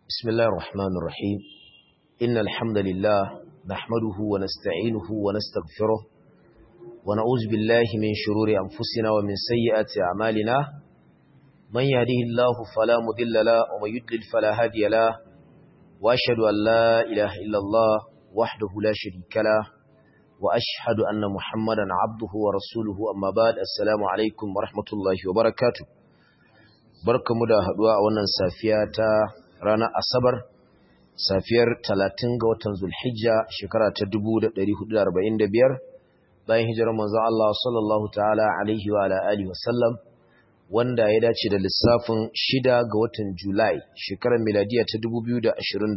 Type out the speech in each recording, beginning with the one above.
بسم الله الرحمن الرحيم إن الحمد لله نحمده ونستعينه ونستغفره ونعوذ بالله من شرور أنفسنا ومن سيئات أعمالنا من يهده الله فلا مضل له ومن يضلل فلا هادي له وأشهد أن لا إله إلا الله وحده لا شريك له وأشهد أن محمدا عبده ورسوله أما بعد السلام عليكم ورحمة الله وبركاته barkamu da haduwa a wannan safiya ta ranar asabar safiyar 30 ga watan zulhijja shekara ta 1445 bayan hijirar manzon Allah sallallahu ta'ala alaihi wa alihi wasallam wanda ya dace da lissafin 6 ga watan julai shekarar miladiya ta 2024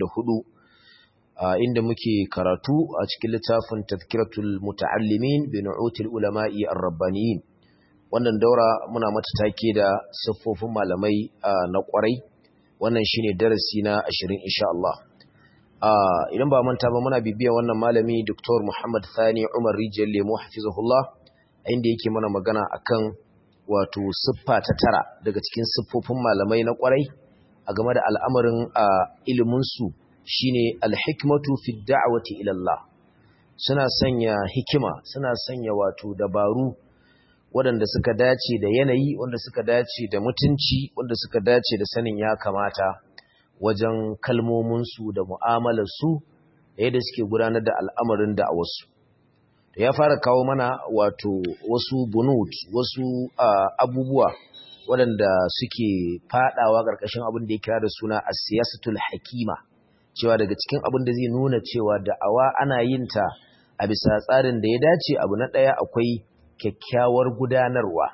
inda muke karatu a cikin littafin tazkiratul muta'allimin bi nu'util ulama'i ar-rabbaniyin wannan daura muna mata take da siffofin malamai na kwarai wannan shine darasi na 20 insha Allah idan ba manta ba muna bibiya wannan malami Dr. Muhammad Thani Umar Rijal Lemo hafizahullah inda yake mana magana akan wato siffa ta tara daga cikin siffofin malamai na kwarai a game da al'amarin ilimin su shine al-hikmatu fi da'wati ila Allah suna sanya hikima suna sanya wato dabaru waɗanda suka dace da yanayi wanda suka dace da mutunci wanda suka dace da sanin ya kamata wajen kalmominsu da mu'amalarsu da yadda suke gudanar da al'amarin da a wasu ya fara kawo mana wato wasu bunut wasu abubuwa waɗanda suke fadawa ƙarƙashin abin da ya kira da suna a siyasatul hakima cewa daga cikin abin da zai nuna cewa da'awa ana yin ta a bisa tsarin da ya dace abu na ɗaya akwai kyakkyawar gudanarwa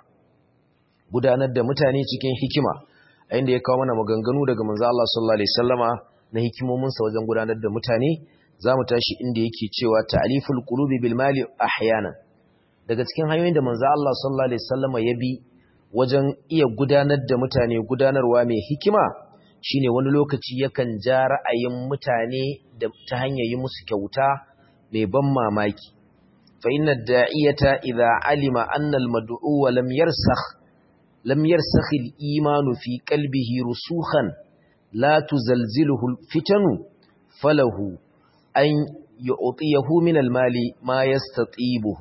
gudanar da mutane cikin hikima a inda ya kawo mana maganganu daga manzo Allah sallallahu alaihi wasallama na hikimominsa wajen gudanar da mutane zamu tashi inda yake cewa ta'liful qulubi bil mali ahyanan daga cikin hanyoyin da manzo Allah sallallahu alaihi wasallama ya bi wajen iya gudanar da mutane gudanarwa mai hikima shine wani lokaci yakan ja ra'ayin mutane da ta hanyar yi musu kyauta mai ban mamaki فإن الداعية إذا علم أن المدعو لم يرسخ لم يرسخ الإيمان في قلبه رسوخا لا تزلزله الفتن فله أن يعطيه من المال ما يستطيبه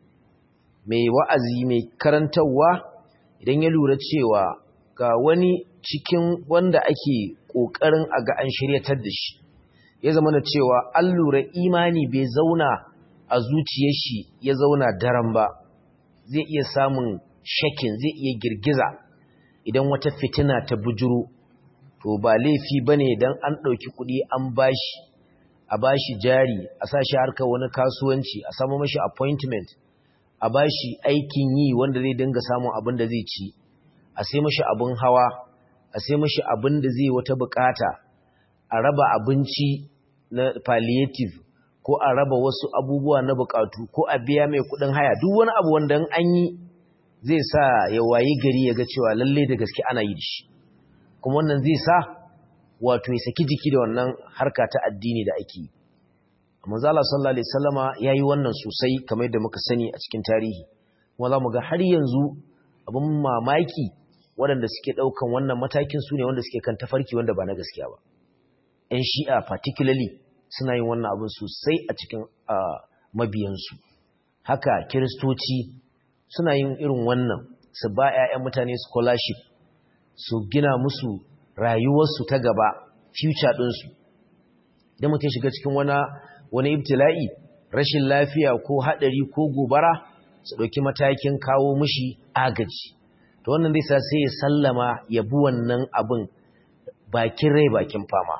mai wa'azi mai karantarwa idan ya lura cewa ga wani cikin wanda ake ƙoƙarin a ga an shiryatar da shi ya zama na cewa an lura imani bai zauna a zuciyar shi ya zauna daren ba zai iya samun shakin zai iya girgiza idan wata fitina ta bujuro to ba laifi bane dan an ɗauki kuɗi an bashi a bashi jari a sa shi harkar wani kasuwanci a samu mashi appointment a bashi aikin yi wanda zai dinga samun abin da zai ci a sai mashi abin hawa a sai mashi abin da zai wata bukata a raba abinci na palliative ko a raba wasu abubuwa na bukatu ko a biya mai kudin haya duk wani abu wanda an yi zai sa ya wayi gari ya ga cewa lalle da gaske ana yi shi kuma wannan zai sa wato ya saki jiki da wannan harka ta addini da ake yi manzo Allah sallallahu alaihi wasallama yayi wannan sosai kamar yadda muka sani a cikin tarihi kuma zamu ga har yanzu abin mamaki waɗanda suke ɗaukan wannan matakin su ne wanda suke kan tafarki wanda ba na gaskiya ba ƴan shi'a particularly suna yin wannan abin sosai a cikin mabiyansu haka kiristoci suna yin irin wannan su ba 'ya'yan mutane scholarship su gina musu rayuwarsu ta gaba future ɗinsu idan mutum shiga cikin wani ibtila'i rashin lafiya ko haɗari ko gobara su ɗauki matakin kawo mushi agaji to wannan zai sa sai ya sallama ya bi wannan abin bakin rai bakin fama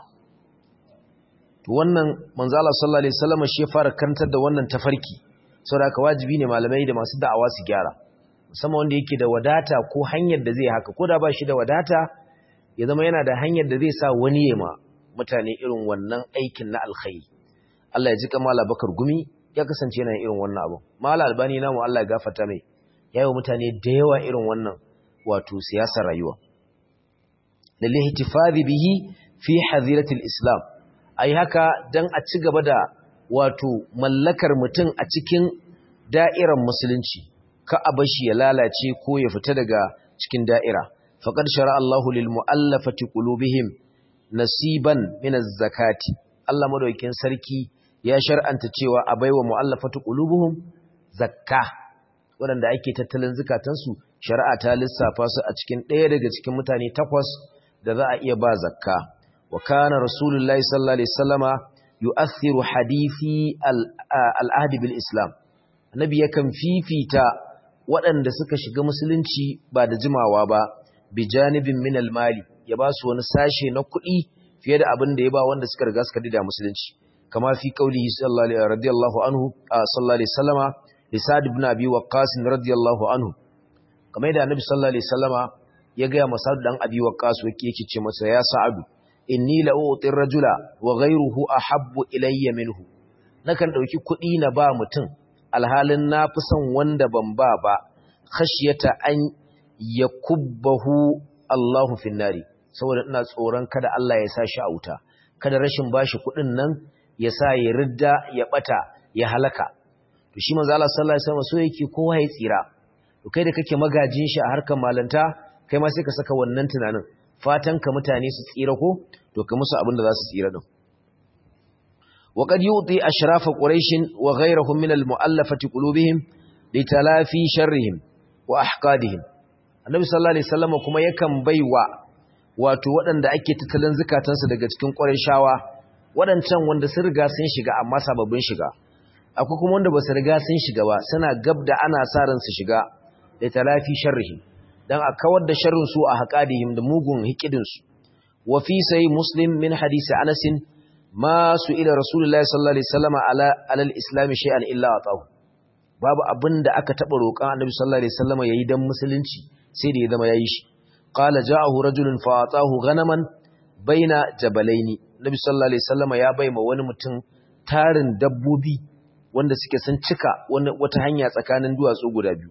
wannan manzala sallallahu alaihi wasallam shi ya fara karantar da wannan tafarki saboda haka wajibi ne malamai da masu da'awa su gyara musamman wanda yake da wadata ko hanyar da zai haka ko da ba shi da wadata ya zama yana da hanyar da zai sa wani ya ma mutane irin wannan aikin na alkhairi Allah ya ji kamala bakar gumi ya kasance yana irin wannan abu mala albani namu Allah ya gafarta mai yayi mutane da yawa irin wannan wato siyasar rayuwa lillahi tifadhi bihi fi hadiratil islam ai haka dan a ci gaba da wato mallakar mutum a cikin da'irar musulunci ka abashi ya lalace ko ya fita daga cikin da'ira faqad shara Allahu lil mu'allafati qulubihim nasiban min zakati Allah madaukakin sarki ya shar'anta cewa a baiwa mu'allafatu qulubuhum zakka waɗanda ake tattalin zukatansu shari'a ta lissafa su a cikin ɗaya daga cikin mutane takwas da za a iya ba zakka wa kana rasulullahi sallallahu alaihi wasallama yu'athiru hadithi al-ahd bil islam annabi yakan fifita waɗanda suka shiga musulunci ba da jimawa ba bi janibin min al-mali ya ba su wani sashe na kuɗi fiye da abin da ya ba wanda suka riga suka dida musulunci kama fi qaulihi sallallahu alaihi radiyallahu anhu sallallahu alaihi wasallama li sa'd ibn abi waqqas radiyallahu anhu kamar da annabi sallallahu alaihi wasallama ya ga masa dan abi waqqas yake yake ce masa ya sa'adu inni la uti rajula wa ghayruhu ahabbu ilayya minhu nakan dauki kuɗi na ba mutum alhalin na fi son wanda ban ba ba khashyata an yakubbahu Allahu finnari saboda ina tsoron kada Allah ya sa shi a wuta kada rashin bashi kuɗin nan ya sa ya ridda ya bata ya halaka to shi manzo Allah sallallahu alaihi wasallam so yake kowa ya tsira to kai da kake magajin shi a harkar malanta kai ma sai ka saka wannan tunanin fatan ka mutane su tsira ko to ka musu abin da za su tsira din وقد يعطي أشراف قريش وغيرهم من المؤلفة قلوبهم لتلافي شرهم وأحقادهم النبي صلى الله عليه وسلم كما يكن بيوا wato waɗanda ake tattalin zukatansu daga cikin ƙwarishawa waɗancan wanda sun riga sun shiga amma sababbin shiga akwai kuma wanda ba su riga sun shiga ba suna gab da ana sa ran su shiga da talafi sharrihi dan a kawar da sharrin su a haƙadihim da mugun hikidin su wa fi sai muslim min hadisi anas ma su ila rasulullahi sallallahu alaihi wasallam ala alal islam shay'an illa atahu babu abinda aka taba roƙan annabi sallallahu alaihi wasallam yayi dan musulunci sai da ya zama yayi shi qala ja'ahu rajulun fa atahu ghanaman baina jabalaini nabi sallallahu alaihi wasallam ya baima wani mutum tarin dabbobi wanda suke sun cika wata hanya tsakanin duwatsu guda biyu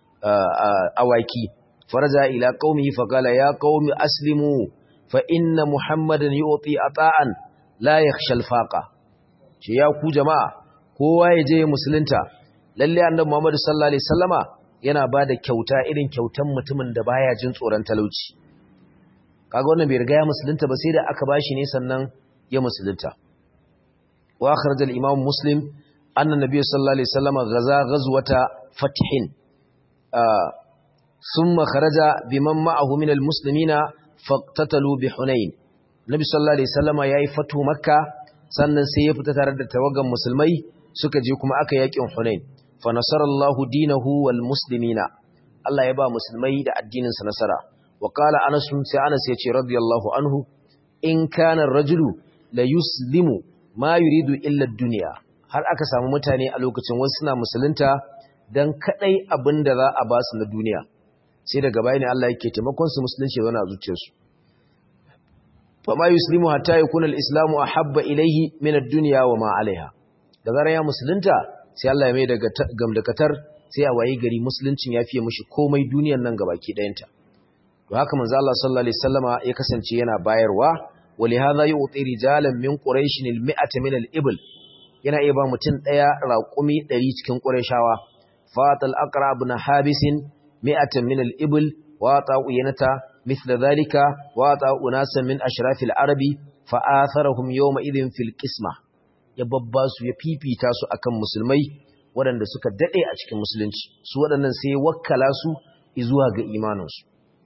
awaki faraja ila qaumi fa qala ya qaumi aslimu fa inna muhammadan yu'ti ata'an la yakhsha al-faqa ce ya ku jama'a kowa ya je musulunta lalle annabi muhammad sallallahu alaihi wasallama yana bada kyauta irin kyautan mutumin da baya jin tsoron talauci kaga wannan bai riga ya musulunta ba sai da aka bashi ne sannan ya musulunta wa akhraj al-imam muslim anna nabiy sallallahu alaihi wasallam gaza ghazwata fathin thumma kharaja biman ma'ahu min al-muslimina faqtatalu bi hunain nabi sallallahu alaihi wasallam yayi fatu makka sannan sai ya fita tare da tawagan musulmai suka je kuma aka yakin hunain fa nasarallahu dinahu wal muslimina Allah ya ba musulmai da addinin sa nasara وقال أنس سي أنس يتي رضي الله عنه إن كان الرجل لا يسلم ما يريد إلا الدنيا har aka samu mutane a lokacin wasu suna musulunta dan kadai abin da za a ba su na duniya sai daga bayani Allah yake taimakon su musulunci zauna a zuciyarsu fa ma yuslimu hatta yakuna al-islamu ahabba ilayhi min ad-dunya wa ma 'alayha da zaran ya musulunta sai Allah ya mai daga gamdakatar sai a waye gari musuluncin ya fiye mishi komai duniyar nan gabaki dayanta to haka manzo Allah sallallahu alaihi wasallama ya kasance yana bayarwa wali hadha yu'ti rijalan min quraish al-mi'ata min al-ibl yana iya ba mutun daya raqumi 100 cikin qurayshawa fatal aqra ibn habis mi'atan min al-ibl wa ta'uyanata mithla dhalika wa ta'unasa min ashraf al-arabi fa atharahum yawma idhin fil qisma ya babba su ya fifita su akan musulmai waɗanda suka dade a cikin musulunci su waɗannan sai wakkala su zuwa ga imaninsu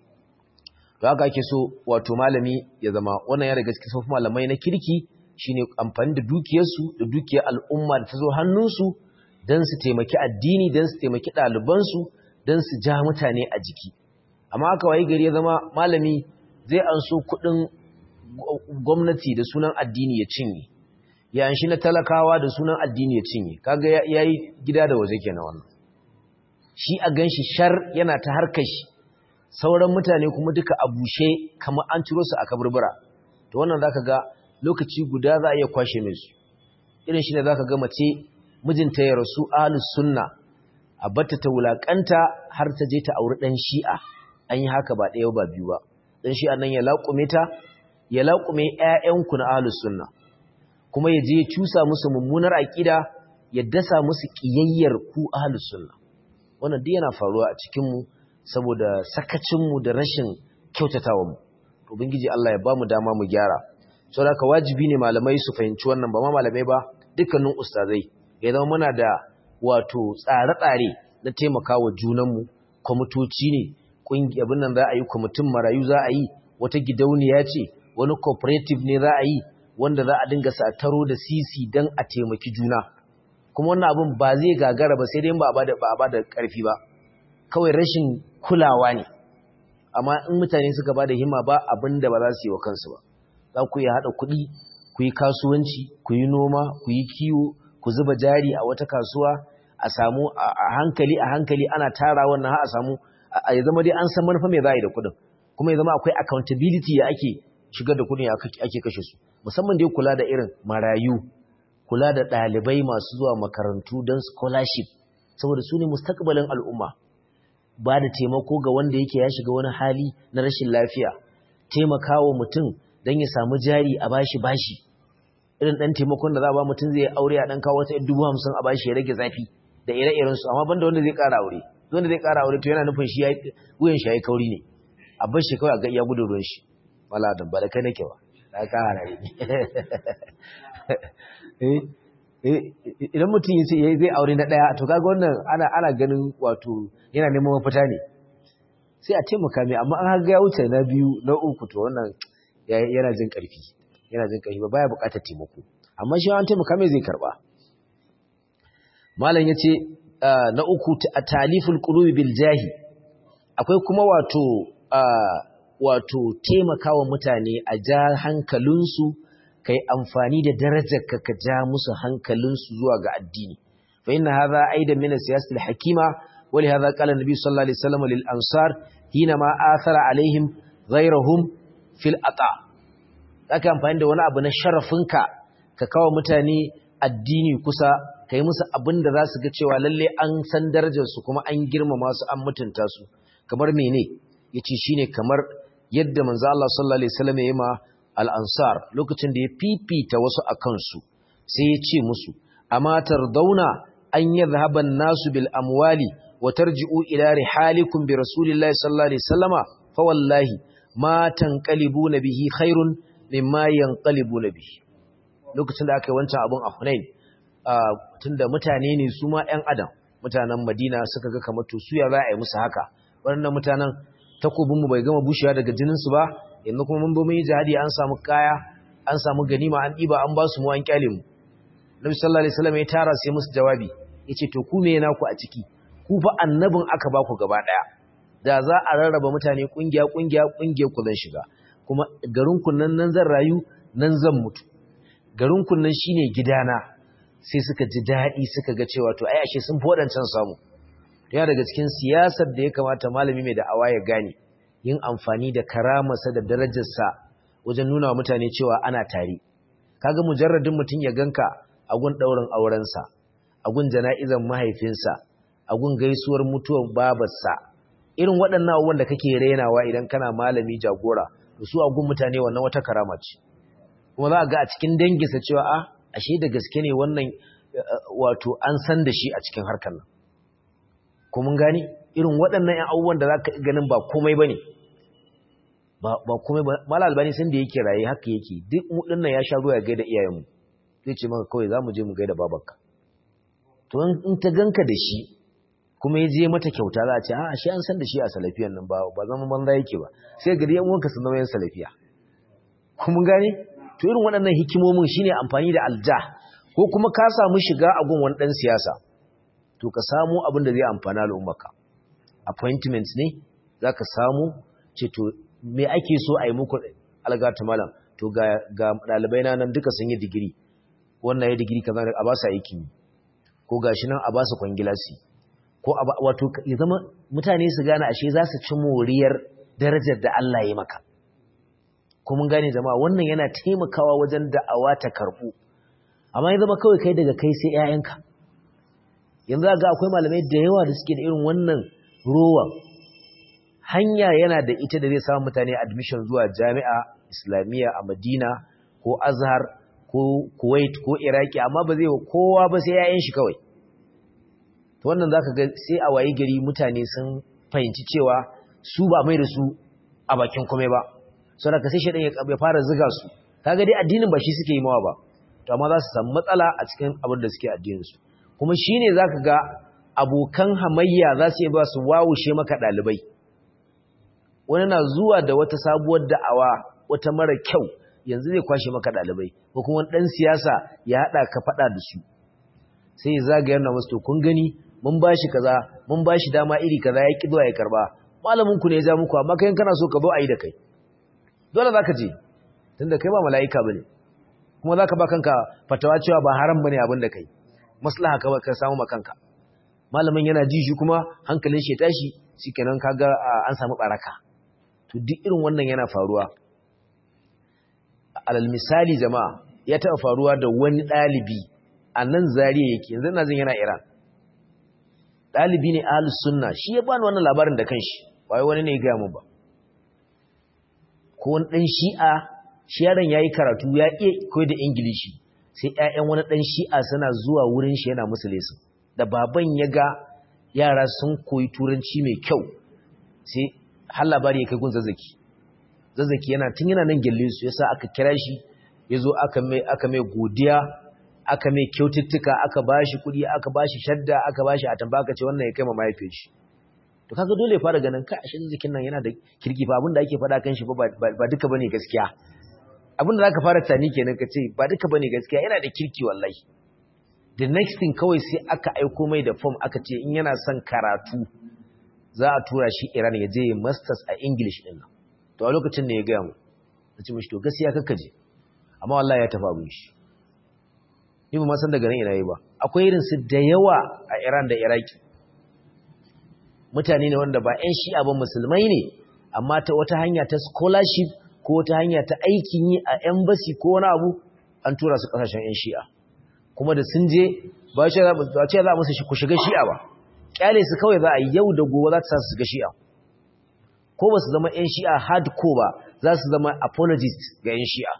to haka ake so wato malami ya zama wannan ya daga cikin sufin malamai na kirki shine amfani da dukiyarsu da dukiyar al'umma da ta zo hannunsu don su taimaki addini don su taimaki ɗalibansu don su ja mutane a jiki amma haka wayi gari ya zama malami zai an so kuɗin gwamnati da sunan addini ya cinye ya an shi na talakawa da sunan addini ya cinye kaga ya yi gida da waje kenan wannan shi a ganshi shar yana ta harkar shi sauran mutane kuma duka a bushe kamar an ciro su a kaburbura to wannan zaka ga lokaci guda za a iya kwashe mai su irin shi ne zaka ga mace mijinta ya rasu ahlus sunna a batta ta wulakanta har ta je ta auri dan shi'a an yi haka ba ɗaya ba biyu ba dan shi'a nan ya laƙume ta ya laƙume ƴaƴanku na ahlus sunna kuma ya je ya cusa musu mummunar aƙida ya dasa musu ƙiyayyar ku ahlus sunna wannan duk yana faruwa a cikin mu saboda sakacinmu da rashin kyautatawa mu ubangiji Allah ya bamu dama mu gyara saboda haka wajibi ne malamai su fahimci wannan ba ma malamai ba dukkanin ustazai ya zama muna da wato tsare-tsare na taimakawa junanmu kwamitoci ne ƙungi abin nan za a yi kwamitin marayu za a yi wata gidauniya ce wani cooperative ne za a yi wanda za a dinga sataro da sisi don a taimaki juna kuma wannan abin ba zai gagara ba sai dai ba a ba da ƙarfi ba kawai rashin kulawa ne amma in mutane suka ba da himma ba abin da ba za su yi wa kansu ba za ku yi haɗa kuɗi ku yi kasuwanci ku yi noma ku yi kiwo ku zuba jari a wata kasuwa a samu a hankali a hankali ana tara wannan har a samu ya zama dai an san manufa mai za a yi da kuɗin kuma ya zama akwai accountability ya ake shigar da kuɗin ake kashe su musamman dai kula da irin marayu kula da ɗalibai masu zuwa makarantu don scholarship saboda su ne mustakbalin al'umma ba da taimako ga wanda yake ya shiga wani hali na rashin lafiya taimakawa mutum don ya samu jari a bashi bashi irin ɗan taimakon da za a ba mutum zai aure a ɗan kawo wata dubu hamsin a bashi ya rage zafi da ire-iren su amma banda wanda zai ƙara aure wanda zai ƙara aure to yana nufin shi wuyan shi ya yi kauri ne a bar shi kawai a ga iya gudun ruwan shi wala da ba da kai nake ba da ka hana ne idan mutum ya ce zai aure na ɗaya to kaga wannan ana ana ganin wato yana neman mafita ne sai a taimaka mai amma an ga ya wuce na biyu na uku to wannan yana jin ƙarfi yana jin ƙarfi ba baya buƙatar taimako amma shi an taimaka mai zai karɓa malam yace na uku taliful qulubi bil jahi akwai kuma wato wato taimakawa mutane a ja hankalinsu kai amfani da darajarka ka ja musu hankalinsu zuwa ga addini fa inna hadha aidan min as-siyasati al-hakima wa li hadha qala an-nabi sallallahu alaihi wasallam lil ansar hina ma athara alaihim ghayrahum fil ata aka amfani da wani abu na sharafinka ka kawo mutane addini kusa kai musu abin da za su ga cewa lalle an san darajar su kuma an girmama su an mutunta su kamar mene yace shine kamar yadda manzo Allah sallallahu alaihi wasallam ya yi ma al'ansar lokacin da ya fifita wasu a kansu sai ya ce musu, Amma tardauna an yi zahaban nasu bil amwali wa tarji'u ila rihalikum bi Rasulillahi sallallahu Alaihi Wasallama fa wallahi ma tanqalibu na bihi khairun mimma yanqalibu na bihi. Lokacin da aka yi wancan abin a Hunain, tunda mutane ne su ma ‘yan Adam, mutanen Madina suka ga kamar to su ya za a yi musu haka, waɗannan mutanen takobinmu bai gama bushewa daga jininsu ba, yanzu kuma mun zo mun yi jihadi an samu kaya an samu ganima an diba an ba su mu an kyale mu Nabi sallallahu alaihi wasallam ya tara sai musu jawabi yace to ku me yana ku a ciki ku fa annabin aka ba ku gaba daya da za a rarraba mutane kungiya kungiya kungiya ku zan shiga kuma garin ku nan nan zan rayu nan zan mutu garin ku nan shine gidana sai suka ji dadi suka ga cewa to ai ashe sun fi wadancan samu yana daga cikin siyasar da ya kamata malami mai da awa ya gane yin amfani da karamarsa da darajarsa wajen nuna wa mutane cewa ana tare kaga mujarradin mutum ya ganka a gun ɗaurin aurensa a gun jana'izan mahaifinsa a gun gaisuwar mutuwar babarsa irin waɗannan abubuwan da kake rainawa idan kana malami jagora to su a gun mutane wannan wata karama ce kuma za a ga a cikin danginsa cewa a ashe da gaske ne wannan wato an san da shi a cikin harkar nan ko mun gane irin waɗannan ‘yan abubuwan da za ka ganin ba komai ba ne ba komai ba mala albani sun da yake raye haka yake duk mudin nan ya sha ruwa ya gaida iyayenmu zai ce maka kawai za mu je mu gaida babanka to in ta ganka da shi kuma ya je mata kyauta za a ce a shi an san da shi a salafiyan nan ba ba zama banza yake ba sai gari yan uwanka sun zama yan salafiya kuma gane to irin waɗannan hikimomin shine amfani da alja ko kuma ka samu shiga a gun wani ɗan siyasa to ka samu abin da zai amfana al'ummarka appointment ne za ka samu ce to me ake so a yi muku algata malam to ga ɗalibai na nan duka sun yi digiri wannan ya digiri kaza a ba su aikin ko ga shi nan a ba su kwangilasi ko wato ya zama mutane su gane ashe za su ci moriyar darajar da Allah ya maka ko mun gane jama'a wannan yana taimakawa wajen da'awa ta karɓu amma ya zama kawai kai daga kai sai 'ya'yanka yanzu ga akwai malamai da yawa da suke da irin wannan rowan hanya yana da ita da zai samu mutane admission zuwa jami'a islamiyya a madina ko azhar ko kuwait ko iraki amma ba zai kowa ba sai 'ya'yan shi kawai to wannan zaka ga sai a wayi gari mutane sun fahimci cewa su ba mai da su a bakin kome ba saboda ka sai shedan ya fara ziga su kaga dai addinin ba shi suke yi mawa ba to amma za su samu matsala a cikin abin da suke addinin su kuma shine zaka ga abokan hamayya za su yi ba su wawushe maka dalibai wani na zuwa da wata sabuwar da'awa wata mara kyau yanzu zai kwashe maka dalibai ko kuma dan siyasa ya hada ka fada da su sai zagayar na musu to kun gani mun bashi kaza mun bashi dama iri kaza ya ki zuwa ya karba malamin ku ne ya ja muku amma kai kana so ka zo ayi da kai dole zaka je tunda kai ba mala'ika bane kuma zaka ba kanka fatawa cewa ba haram bane abin da kai maslaha ka ka samu makanka malamin yana ji shi kuma hankalin shi ya tashi shikenan kaga an samu baraka to duk irin wannan yana faruwa alal misali jama'a ya taɓa faruwa da wani ɗalibi a nan zariya yake yanzu na jin yana iran ɗalibi ne ahlus sunna shi ya bani wannan labarin da kanshi wai wani ne ya gaya mu ba ko wani ɗan shi'a shi yaron ya yi karatu ya iya koyar da ingilishi sai ‘ya'yan wani ɗan shi'a suna zuwa wurin shi yana musu lesin da baban ya ga yara sun koyi turanci mai kyau sai har labari ya kai gun zazzaki zazzaki yana tun yana nan gyalle su yasa aka kira shi ya zo aka mai godiya aka mai kyaututtuka aka ba shi kuɗi aka ba shi shadda aka ba shi a tambaka ce wannan ya kai ma mahaifin shi to kaga dole ya fara ganin ka ashe jikin nan yana da kirki fa abinda ake faɗa kan shi ba duka bane gaskiya abinda zaka fara tani kenan ka ce ba duka bane gaskiya yana da kirki wallahi the next thing kawai sai aka aiko mai da form aka ce in yana son karatu za a tura shi Iran ya je masters a English din nan to a lokacin ne ya ga mu nace mishi to gaskiya kaka je amma wallahi ya tafi abin shi ni ba ma san daga nan ina yi ba akwai irin su da yawa a Iran da Iraki mutane ne wanda ba 'yan shi'a ba musulmai ne amma ta wata hanya ta scholarship ko wata hanya ta aikin yi a embassy ko wani abu an tura su kasashen 'yan shi'a kuma da sun je ba ce za musu ku shiga shi'a ba kyale su kawai za a yi yau da gobe za ta sa su shiga shi'a ko ba su zama 'yan shi'a hardcore ba za su zama apologist ga 'yan shi'a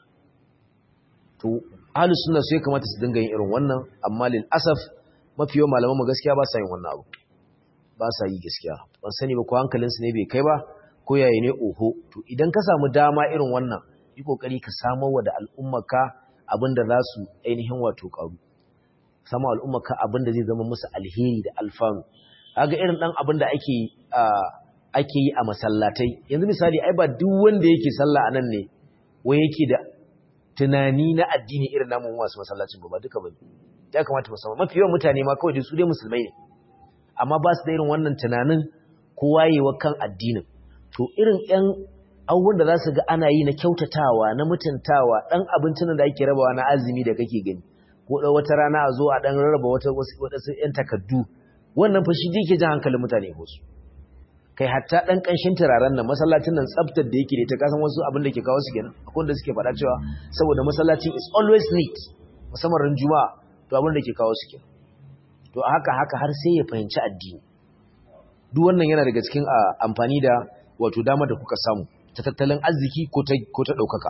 to ahlus sunna sai kamata su dinga yin irin wannan amma lil asaf mafi yawan malaman mu gaskiya ba sa yin wannan abu ba sa yi gaskiya ban sani ba ko hankalinsu ne bai kai ba ko yayi ne oho to idan ka samu dama irin wannan yi kokari ka samar wa da al'ummarka abinda za su ainihin wato karu sama al'ummarka abinda zai zama musu alheri da alfanu kaga irin dan abin da ake ake yi a masallatai yanzu misali ai ba duk wanda yake sallah anan ne wai yake da tunani na addini irin namun wasu masallacin ba duka ba ya kamata musamman mafi yawan mutane ma kawai su dai musulmai ne amma ba su da irin wannan tunanin ko wayewa kan addinin to irin ƴan abubuwan da za su ga ana yi na kyautatawa na mutuntawa ɗan abincin da ake rabawa na azumi da kake gani ko da wata rana a zo a ɗan rarraba wata wasu ƴan takardu wannan fa shi ke jan hankalin mutane ko su kai hatta ɗan ƙanshin turaren nan masallacin nan tsaftar da yake da ita kasan wasu abin da ke kawo su kenan akwai wanda suke faɗa cewa saboda masallacin is always neat musamman ran juma'a to abin da ke kawo su kenan to haka haka har sai ya fahimci addini duk wannan yana daga cikin amfani da wato dama da kuka samu ta tattalin arziki ko ta ko ta daukaka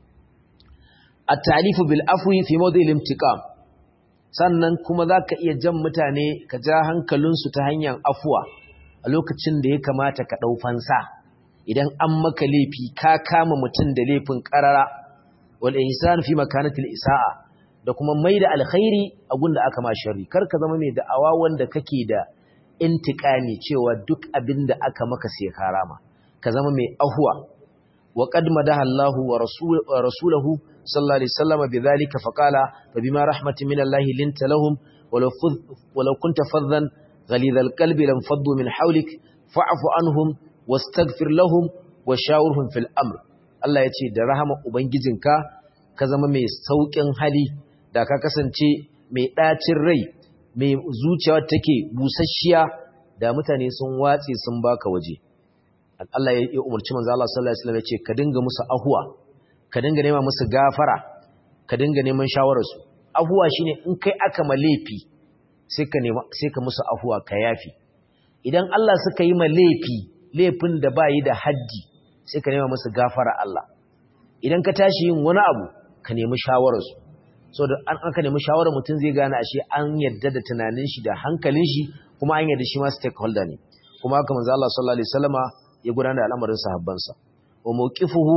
at-ta'lifu bil afwi fi mawdi'il imtiqam sannan kuma zaka iya jan mutane ka ja hankalinsu ta hanyar afuwa a lokacin da ya kamata ka dau fansa idan an maka laifi ka kama mutum da laifin qarara wal ihsan fi makanatil isa'a da kuma mai da alkhairi a gunda aka ma sharri kar ka zama mai da'awa wanda kake da intiqami cewa duk abin da aka maka sai karama ka zama mai ahuwa wa qad madaha Allahu wa rasuluhu sallallahu alaihi wasallam bidhalika faqala fa bima rahmatin min Allah linta lahum walau walau kunta faddan ghalidha alqalbi lam faddu min hawlik fa'fu anhum wastaghfir lahum wa shawirhum fil amr Allah yace da rahama ubangijinka ka zama mai saukin hali da ka kasance mai ɗacin rai mai zuciya take busasshiya da mutane sun watse sun baka waje Allah ya umarci manzo Allah sallallahu alaihi wasallam ya ce ka dinga musu ahuwa ka dinga nema musu gafara ka dinga neman shawarar su ahuwa shine in kai aka malefi sai ka nema sai ka musu ahuwa ka yafi idan Allah suka yi malefi laifin da bayi da haddi sai ka nema musu gafara Allah idan ka tashi yin wani abu ka nemi shawarar su so da an aka nemi shawarar mutum zai gane ashe an yadda da tunanin shi da hankalin shi kuma an yadda shi ma stakeholder ne kuma haka manzo Allah sallallahu alaihi wasallama ya gudanar da al'amarin sahabbansa wa mawqifuhu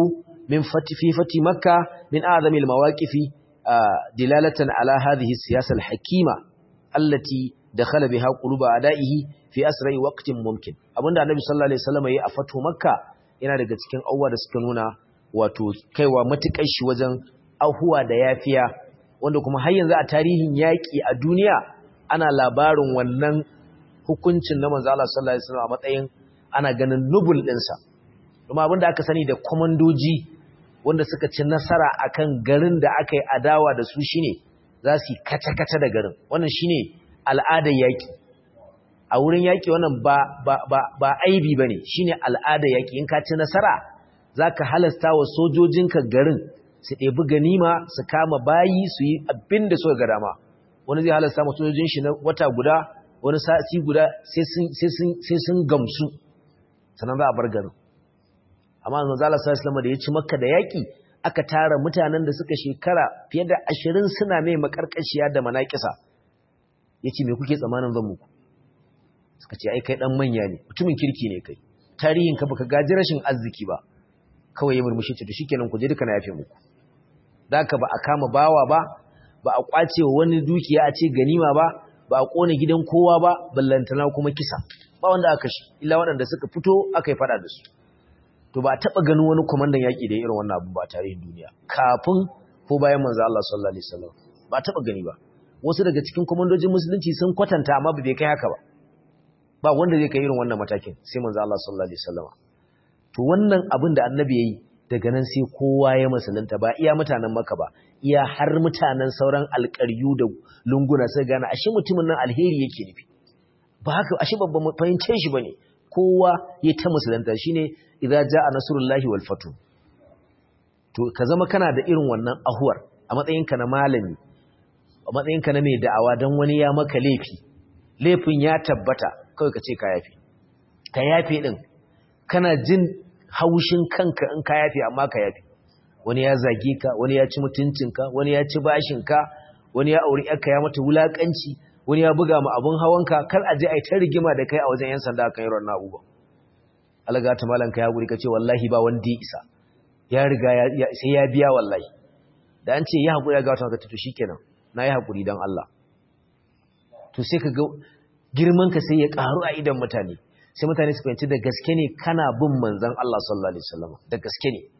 min fati fi fati makka min a'zamil mawaqifi dilalatan ala hadhihi siyasa al-hakima allati dakhala biha quluba adaihi fi asra'i waqtin mumkin abinda annabi sallallahu alaihi wasallam yayi a fatu makka yana daga cikin awwa da suka nuna wato kaiwa matukar shi wajen ahuwa da yafiya wanda kuma har yanzu a tarihin yaki a duniya ana labarin wannan hukuncin na manzo Allah sallallahu alaihi wasallam a matsayin ana ganin nubul dinsa kuma abinda aka sani da komandoji wanda suka ci nasara akan garin da aka yi adawa da su shine za su yi kace-kace da garin wannan shine al'adar yaki a wurin yaki wannan ba ba ba, ba aibi bane shine al'adar yaki in ka ci nasara zaka halasta wa sojojinka garin su ɗebi ganima su kama bayi su yi abin da suka ga dama wani zai halasta ma sojojin shi na wata guda wani sati guda sai sun gamsu sannan za a bar garin amma manzo Allah sallallahu da ya ci makka da yaki aka tara mutanen da suka shekara fiye da ashirin suna mai makarkashiya da manakisa yace me kuke tsamanin zan muku suka ce ai kai dan manya ne mutumin kirki ne kai tarihin ka baka gaji rashin arziki ba kawai ya murmushi ce to shikenan ku je duka na yafe muku daka ba a kama bawa ba ba a kwace wa wani dukiya a ce ganima ba ba a kone gidan kowa ba ballantana kuma kisa ba wanda aka shi illa waɗanda suka fito aka yi fada da su to ba taɓa ganin wani kwamandan yaƙi da irin wannan abu ba tarihin duniya kafin ko bayan manzo Allah sallallahu alaihi wasallam ba taɓa gani ba wasu daga cikin kwamandojin musulunci sun kwatanta amma ba bai kai haka ba ba wanda zai kai irin wannan matakin sai manzo Allah sallallahu alaihi wasallam to wannan abin da annabi yayi daga nan sai kowa ya musulunta ba iya mutanen maka ba iya har mutanen sauran alƙaryu da lunguna sai gane ashe mutumin nan alheri yake nufi ba haka ashe babban fahimce shi bane kowa ya ta musulunta shine idza jaa nasrullahi wal fatu to ka zama kana da irin wannan ahuwar a matsayinka na malami a matsayinka na mai da'awa dan wani ya maka laifi laifin ya tabbata kawai ka ce ka yafe ka yafe din kana jin haushin kanka in ka yafe amma ka yafe wani ya zage ka wani ya ci mutuncinka wani ya ci bashinka wani ya auri yarka ya mata wulakanci wani ya buga ma abun hawanka kar a je a yi ta rigima da kai a wajen yan sanda kan yaron na'uba alaga ta malanka ya guri ka ce wallahi ba wanda ya isa ya riga sai ya biya wallahi da an ce ya haƙuri ya ga wata to shikenan na yi haƙuri don Allah to sai ka ga girman ka sai ya ƙaru a idan mutane sai mutane su fahimci da gaske ne kana bin manzon Allah sallallahu alaihi wasallam da gaske ne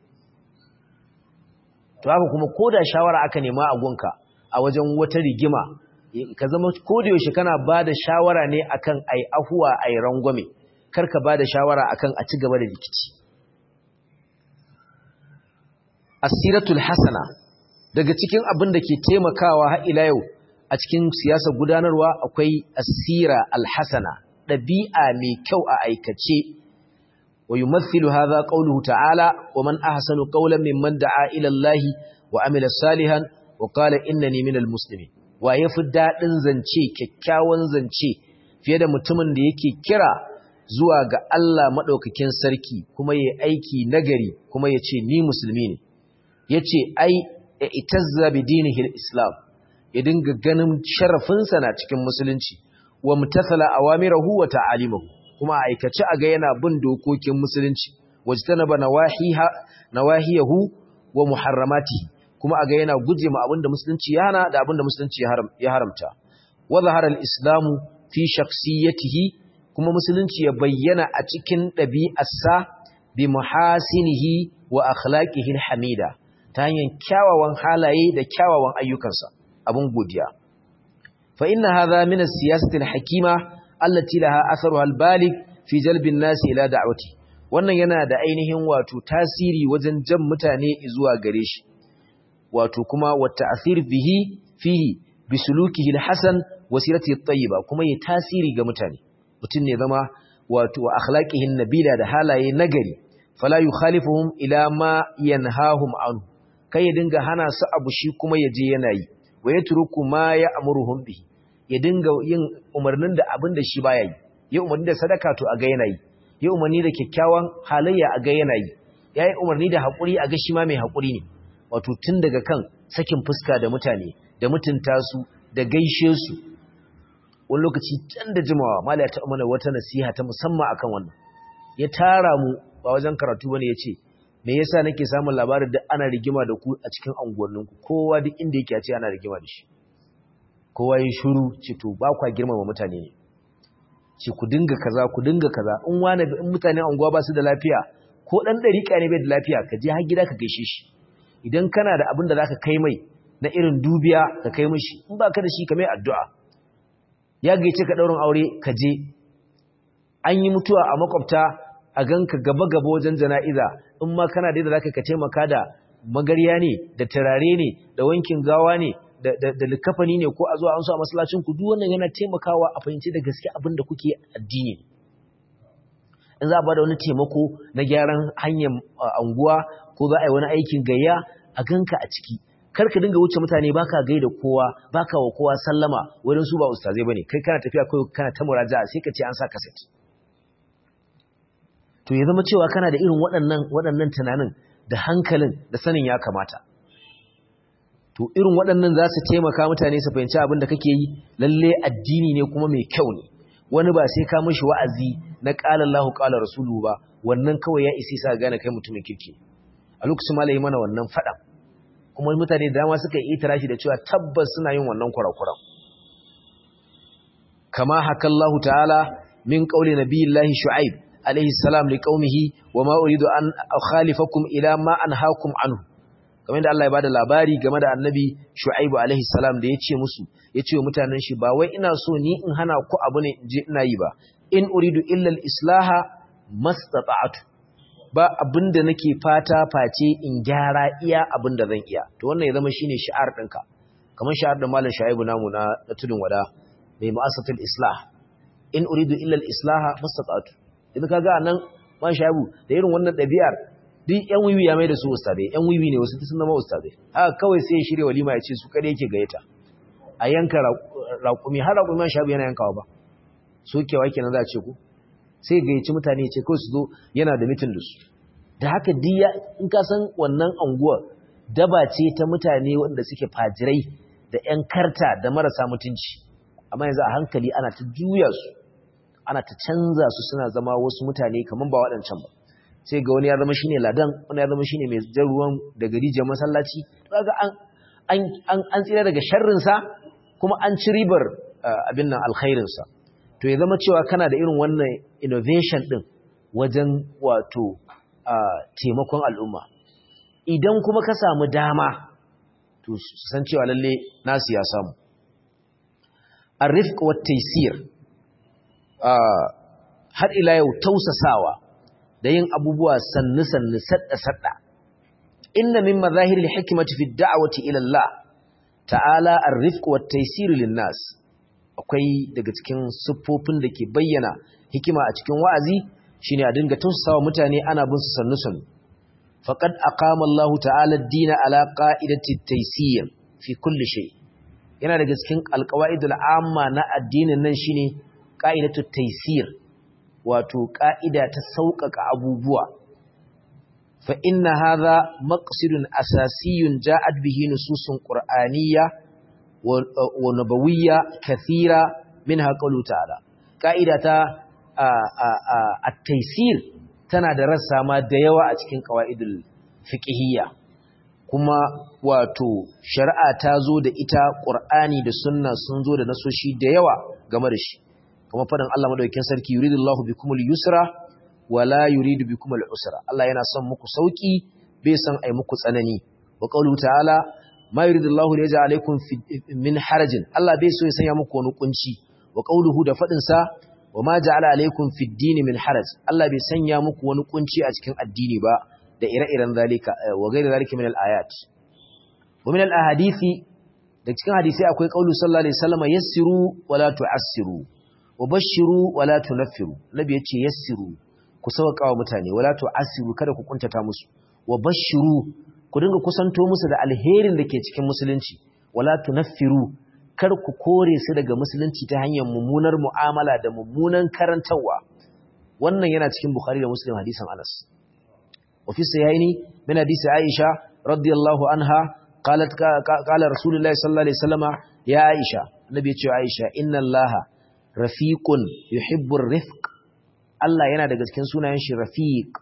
to haka kuma ko da shawara aka nema a gunka a wajen wata rigima ka zama ko da yaushe kana ba da shawara ne akan ai ahuwa ai rangwame kar ka ba da shawara akan a ci gaba da rikici asiratul hasana daga cikin abin da ke taimakawa har ila yau a cikin siyasar gudanarwa akwai asira alhasana ɗabi'a mai kyau a aikace ويمثل هذا قوله تعالى ومن أحسن قولا ممن دعا إلى الله وعمل صالحا وقال إنني من المسلمين ويفد دادin zance kyakkyawan zance fiye da mutumin da yake kira zuwa ga Allah madaukakin sarki kuma yayi aiki nagari kuma yace ni musulmi ne yace ai itazza bi dinihi islam ya dinga ganin sharafinsa na cikin musulunci wa mutathala awamirahu wa ta'alimahu kuma a aikace a ga yana bin dokokin musulunci wajtanaba nawahiha nawahiyahu wa muharramatihi kuma a ga yana guje ma abinda musulunci ya hana da abinda musulunci ya haramta wa zahara al-islamu fi shakhsiyatihi kuma musulunci ya bayyana a cikin ɗabi'arsa bi muhasinihi wa akhlaqihi al-hamida ta hanyar kyawawan halaye da kyawawan ayyukansa abun godiya fa inna hadha min as-siyasati al-hakima allati laha atharuha al-balig fi jalbin nasi ila da'wati wannan yana da ainihin wato tasiri wajen jan mutane zuwa gare shi wato kuma wa ta'thir bihi fihi bi sulukihi al-hasan wa siratihi at-tayyiba kuma ya tasiri ga mutane mutun ne zama wato wa akhlaqihi nabila da halaye nagari fala yukhalifuhum ila ma yanhahum anhu kai ya dinga hana su abu shi kuma ya je yana yi wa yatruku ma ya'muruhum bihi ya dinga yin umarnin da abin da shi baya yi ya umarni da sadaka to a ga yana yi ya umarni da kyakkyawan halayya a ga yana yi ya yi umarni da haƙuri a ga shi ma mai haƙuri ne wato tun daga kan sakin fuska da mutane da mutunta su da gaishe su wani lokaci can da jimawa mala ya taɓa mana wata nasiha ta musamman akan wannan ya tara mu ba wajen karatu bane ya ce me yasa nake samun labarin da ana rigima da ku a cikin anguwanninku kowa duk inda yake a ce ana rigima da shi kowa ya shuru ce to ba kwa girmama mutane ne ce ku dinga kaza ku dinga kaza in wani in mutane anguwa ba su da lafiya ko dan dariƙa ne bai da lafiya ka je har gida ka gaishe shi idan kana da abin da zaka kai mai na irin dubiya ka kai mishi in ba ka da shi ka mai addu'a ya gaice ka daurin aure ka je an yi mutuwa a makwabta a ganka gaba-gaba wajen jana'iza in ma kana da zaka ka taimaka da magarya ne da turare ne da wankin gawa ne da likafani ne ko a zuwa an so a masallacin ku duk wannan yana taimakawa a fahimci da gaske abin da kuke addini in za a bada wani taimako na gyaran hanyar anguwa ko za a yi wani aikin gayya a ganka a ciki kar ka dinga wuce mutane baka gaida kowa baka wa kowa sallama wurin su ba ustazai bane kai kana tafiya kai kana ta muraja'a sai ka ce an sa kaset to ya zama cewa kana da irin waɗannan waɗannan tunanin da hankalin da sanin ya kamata to irin waɗannan za su taimaka mutane su fahimci abin da kake yi lalle addini ne kuma mai kyau ne wani ba sai ka mishi wa'azi na qala Allahu qala rasuluhu ba wannan kawai ya isi sa gane kai mutumin kirki a lokacin malai mana wannan fada kuma mutane da dama suka yi itirashi da cewa tabbas suna yin wannan kurakuran kama hakallahu ta'ala min qauli nabiyillahi shu'aib alaihi salam liqaumihi wama uridu an akhalifakum ila ma anhaakum anhu kamar da Allah ya bada labari game da annabi Shu'aibu alaihi salam da yace musu yace wa mutanen shi ba wai ina so ni in hana ku abu ne je ina yi ba in uridu illa al-islaha mastata'tu ba abinda nake fata face in gyara iya abinda zan iya to wannan ya zama shine shi'ar ɗinka kamar shi'ar da malam Shu'aibu namu na tudun wada mai mu'assatul islah in uridu illa al-islaha mastata'tu idan kaga anan man Shu'aibu da irin wannan ɗabi'ar duk yan wiwi ya mai da su ustadai yan wiwi ne wasu sun zama ustadai haka kawai sai ya shirya walima ya ce su kare yake gayyata a yanka raƙumi har raƙumi man shabu yana yankawa ba sokewa kenan za a ce ku sai gayyaci mutane ya ce kawai su zo yana da mitin da su da haka diya in ka san wannan anguwa daba ce ta mutane wanda suke fajirai da yan karta da marasa mutunci amma yanzu a hankali ana ta juya su ana ta canza su suna zama wasu mutane kamar ba waɗancan ba sai ga wani ya zama shine ladan wani ya zama shine mai jan ruwan daga rijiyar masallaci kaga an an an tsira daga sharrin sa kuma an ci ribar abin nan alkhairin sa to ya zama cewa kana da irin wannan innovation din wajen wato taimakon al'umma idan kuma ka samu dama to san cewa lalle nasu ya samu arifq wat taysir har ila yau tausasawa da yin abubuwa sannu-sannu sadda-sadda. Inna min mazahiril hikimati fi da'awati ila Allah ta'ala ar-rifq wa at-taysir lin-nas. Akwai daga cikin siffofin da ke bayyana hikima a cikin wa'azi shine a dinga tausasawa mutane ana bin su sannu-sannu. Faqad aqama Allah ta'ala ad-din ala qa'idati at-taysir fi kulli shay. Yana daga cikin alqawaidul amma na addinin nan shine qa'idatu at-taysir. wato ƙa'ida ta sauƙaƙa abubuwa. Fa inna haza maqsidun asasiyun ja'ad bihi nususun ƙur'aniya wa nabawiyya kathira min haƙalu ta'ala. Ƙa'ida ta a taisir tana da rassa ma da yawa a cikin ƙawa'idul fiƙihiyya. Kuma wato shari'a ta zo da ita ƙur'ani da sunna sun zo da nasoshi da yawa game da shi. kuma faɗin Allah madaukakin sarki yuridullahu bikumul yusra wala yuridu bikumul usra Allah yana son muku sauki bai san ai muku tsanani wa qawlu ta'ala ma yuridullahu li yaj'ala alaykum min harajin Allah bai so ya sanya muku wani kunci wa qawluhu da faɗin sa wa ma ja'ala alaykum fid din min haraj Allah bai sanya muku wani kunci a cikin addini ba da ire-iren zalika wa ghayra zalika min al-ayat wa min al-ahadithi da cikin hadisi akwai qawlu sallallahu alaihi wasallam yassiru wala tu'assiru wabashiru wala tunaffiru nabi yace yassiru ku sauka wa mutane wala tu'assiru kada ku kuntata musu wabashiru ku dinga kusanto musu da alherin da ke cikin musulunci wala tunaffiru kar ku kore su daga musulunci ta hanyar mummunar mu'amala da mummunan karantawa wannan yana cikin bukhari da muslim hadisin anas wa fi sahihaini min hadisi aisha radiyallahu anha qalat qala rasulullahi sallallahu alaihi wasallama ya aisha nabi ya ce aisha inna allaha rafiqun yuhibbur rifq Allah yana daga cikin sunayen shi rafiq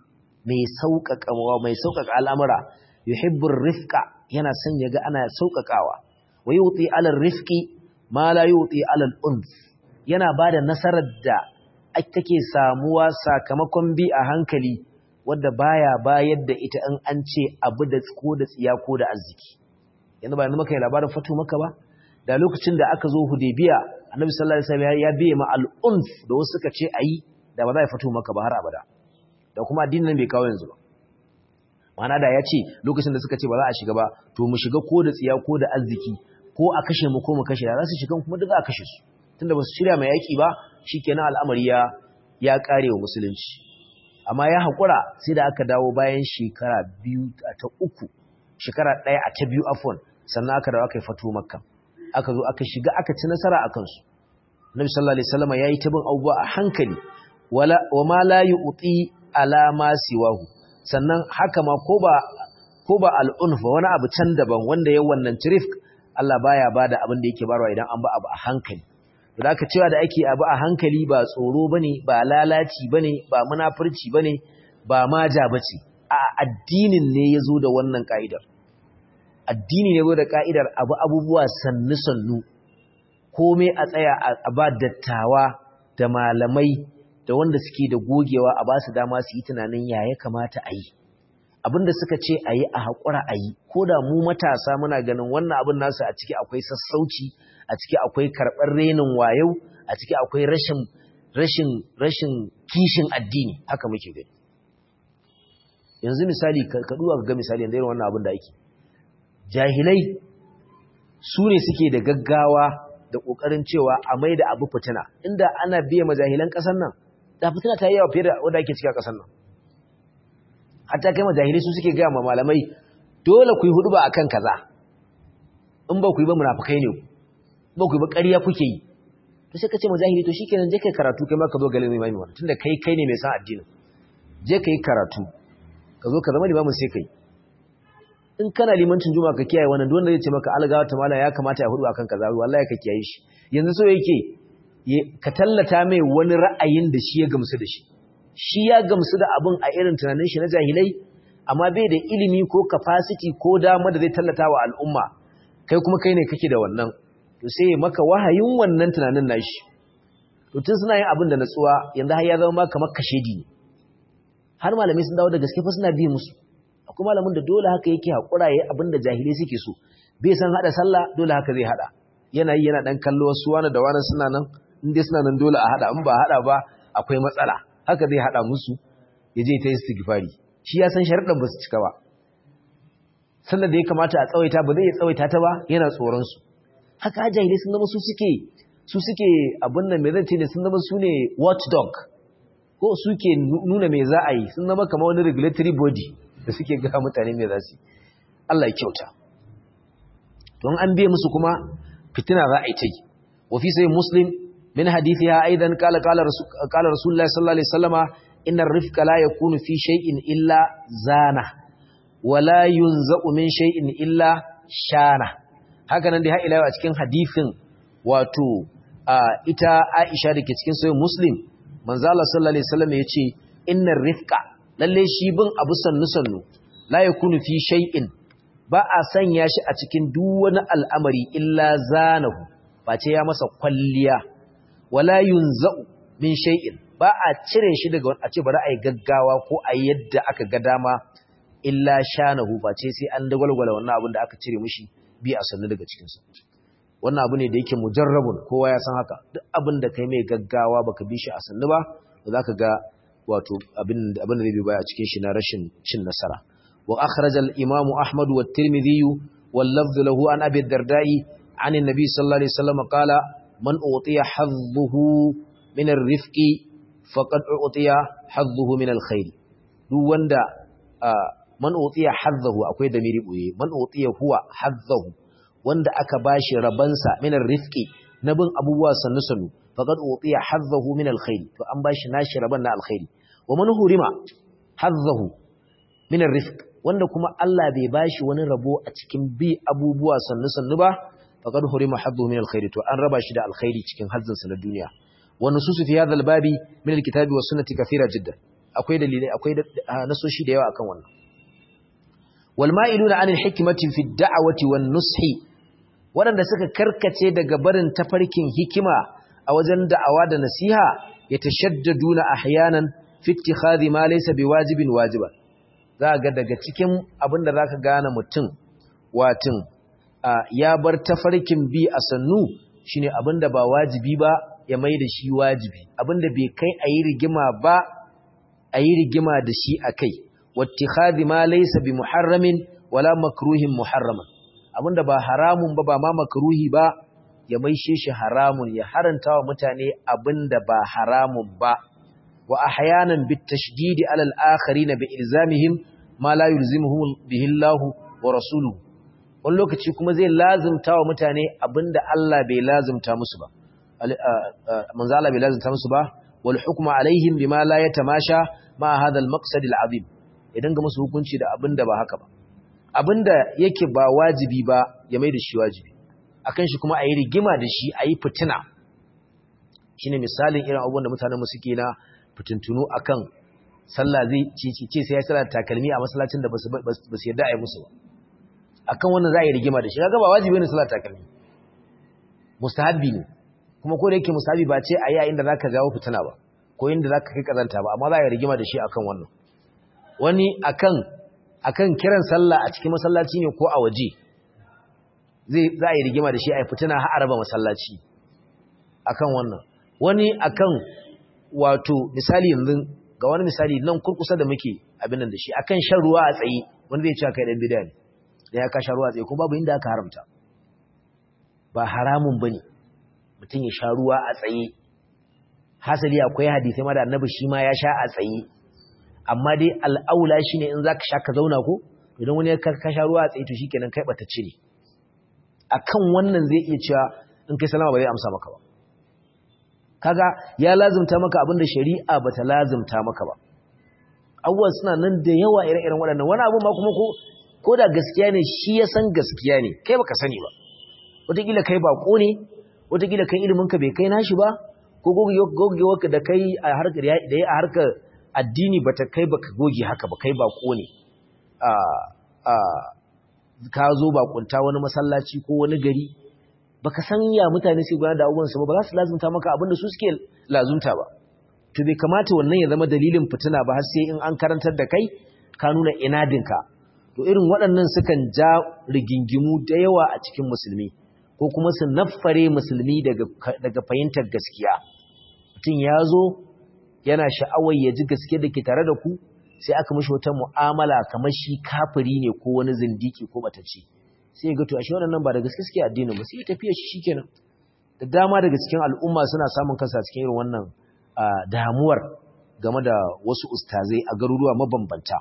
mai sauƙaƙawa mai sauƙaƙa al'amura yuhibbur rifqa yana son ya ga ana sauƙaƙawa wa yuti alal rifqi ma la yuti alal unf yana bada nasarar da take samuwa sakamakon bi a hankali wadda baya bayar da ita in an ce abu da ko da tsiya ko da arziki yanzu ba yanzu maka yi labarin fatu maka ba da lokacin da aka zo hudaybiya annabi sallallahu alaihi wasallam ya biye ma al-unf da wasu suka ce ayi da ba za ya fatu maka ba har abada da kuma addinin nan bai kawo yanzu ba ma'ana da ya ce lokacin da suka ce ba za a shiga ba to mu shiga ko da tsiya ko da arziki ko a kashe mu ko mu kashe da za su shiga kuma duk za a kashe su tunda ba su shirya mai yaki ba shikenan al'amari ya ya kare wa musulunci amma ya haƙura sai da aka dawo bayan shekara biyu ta uku shekara ɗaya a ta biyu afon sannan aka dawo aka yi fato makka aka zo aka shiga aka ci nasara a kansu nabi sallallahu alaihi wasallam yayi ta bin abubuwa a hankali wala wa ma la yu'ti ala ma siwahu sannan haka ma ko ba ko ba al'unf wani abu can daban wanda ya wannan tirif Allah baya bada abin da yake barwa idan an ba abu a hankali da aka cewa da ake abu a hankali ba tsoro bane ba lalaci bane ba munafurci bane ba maja bace a addinin ne yazo da wannan ka'idar addini ne da ka'idar abu abubuwa sannu sannu komai a tsaya a ba dattawa da malamai da wanda suke da gogewa a ba su dama su yi tunanin ya ya kamata a yi abinda suka ce a yi a haƙura a yi ko da mu matasa muna ganin wannan abin nasu a ciki akwai sassauci a ciki akwai karɓar renin wayau a ciki akwai rashin rashin rashin kishin addini haka muke gani yanzu misali ka duba ga misali yanzu irin wannan abin da ake jahilai su ne suke da gaggawa da ƙoƙarin cewa a mai da abu fitina inda ana biya majahilan ƙasar nan da fitina ta yi yawa fiye da wanda ake cika ƙasar nan hatta kai majahilai su suke gaya ma malamai dole ku yi hudu ba akan kaza in ba ku yi ba munafukai ne ba ku yi ba ƙarya kuke yi to sai ka ce majahili to shikenan je kai karatu kai ma ka zo galin imami wannan tunda kai kai ne mai san addini je kai karatu ka zo ka zama limamin sai kai in kana limancin juma'a ka kiyaye wannan duk wanda zai ce maka algawa ta mala ya kamata ya hudu akan kaza wallahi ka kiyaye shi yanzu so yake ka tallata mai wani ra'ayin da shi ya gamsu da shi shi ya gamsu da abin a irin tunanin shi na jahilai amma bai da ilimi ko capacity ko dama da zai tallata wa al'umma kai kuma kai ne kake da wannan to sai maka wahayin wannan tunanin nashi to tun suna yin abin da natsuwa yanzu har ya zama ma kamar kashedi ne har malamai sun dawo da gaske fa suna bi musu akwai malamin da dole haka yake hakura yayi abin da jahilai suke so bai san hada sallah dole haka zai hada yana yi yana dan kallo wasu wani da wani suna nan in dai suna nan dole a hada in ba hada ba akwai matsala haka zai hada musu ya je ta istighfari shi ya san sharuɗan ba su cika ba sannan da ya kamata a tsawaita ba zai tsawaita ta ba yana tsoron su haka jahilai sun zama su suke su suke abin nan me zan ce ne sun zama su ne watchdog ko suke nuna me za a yi sun zama kamar wani regulatory body da suke ga mutane me za su yi Allah ya kyauta don an biye musu kuma fitina za a yi ta yi wa fi sai muslim min hadithiha aidan qala qala qala rasulullahi sallallahu alaihi wasallama inna ar-rifqa la yakunu fi shay'in illa zana wa la yunza'u min shay'in illa shana haka nan dai har ila a cikin hadithin wato ita Aisha dake cikin sahih muslim manzo Allah sallallahu alaihi wasallam yace inna ar-rifqa lalle shi bin abu sannu sannu la yakunu fi shay'in ba a sanya shi a cikin duk wani al'amari illa zanahu ba ce ya masa kwalliya wala yunza'u min shay'in ba a cire shi daga a ce bari a yi gaggawa ko a yadda aka ga dama illa shanahu ba ce sai an dagwalgwala wannan abin da aka cire mishi bi a sannu daga cikinsa wannan abu ne da yake mujarrabun kowa ya san haka duk abin da kai mai gaggawa baka bi shi a sannu ba za ka ga wato abin da zai bi baya cikin shi na rashin cin nasara وأخرج الإمام أحمد والترمذي واللفظ له عن أبي الدرداء عن النبي صلى الله عليه وسلم قال من أعطي حظه من الرفق فقد أعطي حظه من الخير دو وندا من أعطي حظه أكوي دميري بوي من أعطي هو حظه وندا أكباشي ربنسا من الرفق نبن أبوه سنسنو فقد أعطي حظه من الخير فأنباش ناشي ربنا الخير ومن هرم حظه من الرفق wanda kuma Allah bai bashi wani rabo a cikin bi abubuwa sannu sannu ba faqad hurima haddu min alkhairi to an raba shi da alkhairi cikin hazzin sa na duniya wa nususu fi hadha albabi min alkitabi was sunnati kathira jiddan akwai dalilai akwai nasoshi da yawa akan wannan wal ma'iluna anil hikmati fi da'awati wan nushi waɗanda suka karkace daga barin tafarkin hikima a wajen da'awa da nasiha yatashaddaduna ahyanan fi ittikhadhi ma laysa biwajibin wajiban za ga daga cikin abinda zaka gane mutum watin ya bar tafarkin bi a sannu shine abinda ba wajibi ba ya mai da shi wajibi abinda bai kai a yi rigima ba a yi rigima da shi a kai wattikhadhi ma laysa bi muharramin wala makruhin muharraman abinda ba haramun ba ba ma makruhi ba ya maishe shi haramun ya haranta wa mutane abinda ba haramun ba wa ahyanan bit tashdidi ala al akharin bi ilzamihim ma la yulzimuhum bihi Allah wa rasuluhu wani lokaci kuma zai lazimta wa mutane abinda Allah bai lazimta musu ba manzo Allah bai lazimta musu ba wal hukmu alaihim bima la yatamasha ma hadha al maqsad al azim idan ga musu hukunci da abinda ba haka ba abinda yake ba wajibi ba ya mai da shi wajibi akan shi kuma ayi rigima da shi ayi fitina shine misalin irin abubuwan da mutanen mu suke na fitintunu akan sallah zai ce sai ya sallar takalmi a masallacin da basu basu yarda ayi musu ba akan wannan za a yi rigima da shi kaga ba wajibi ne sallar takalmi mustahabbi ne kuma ko da yake mustahabbi ba ce a yi inda zaka jawo fitina ba ko inda zaka kai kazanta ba amma za a yi rigima da shi akan wannan wani akan akan kiran sallah a cikin masallaci ne ko a waje zai za a yi rigima da shi a yi fitina har araba masallaci akan wannan wani akan wato misali yanzu ga wani misali nan kurkusa da muke abin nan da shi akan shan ruwa a tsaye wanda zai ce kai dan bid'a ne da ya kasha ruwa tsaye kuma babu inda aka haramta ba haramun bane mutum ya sha ruwa a tsaye hasali akwai hadisi ma da annabi shi ma ya sha a tsaye amma dai al'aula shine in zaka sha ka zauna ko idan wani ya kasha ruwa a tsaye to shikenan kai bata cire akan wannan zai iya cewa in kai salama ba zai amsa maka ba kaga ya lazumta maka abinda shari'a bata lazumta maka ba abubuwan suna nan da yawa ire-iren waɗannan wani abu ma kuma ko ko da gaskiya ne shi ya san gaskiya ne kai baka sani ba wataƙila kai baƙo ne wataƙila kai iliminka bai kai nashi ba ko gogewarka da kai a harkar da ya a harkar addini bata kai baka goge haka ba kai baƙo ne ka zo baƙunta wani masallaci ko wani gari baka san ya mutane sai gudanar da abubuwan su ba ba za su lazumta maka abin da su suke lazumta ba to bai kamata wannan ya zama dalilin fitina ba har sai in an karantar da kai ka nuna inadinka to irin waɗannan sukan ja rigingimu da yawa a cikin musulmi ko kuma su naffare musulmi daga fahimtar gaskiya mutum ya zo yana sha'awar ya ji gaske da ke tare da ku sai aka mashi wata mu'amala kamar shi kafiri ne ko wani zindiki ko batacce sai ga to ashe waɗannan ba da gaske suke addinin ba sai tafiya shi shikenan da dama daga cikin al'umma suna samun kansa cikin irin wannan damuwar game da wasu ustazai a garuruwa mabambanta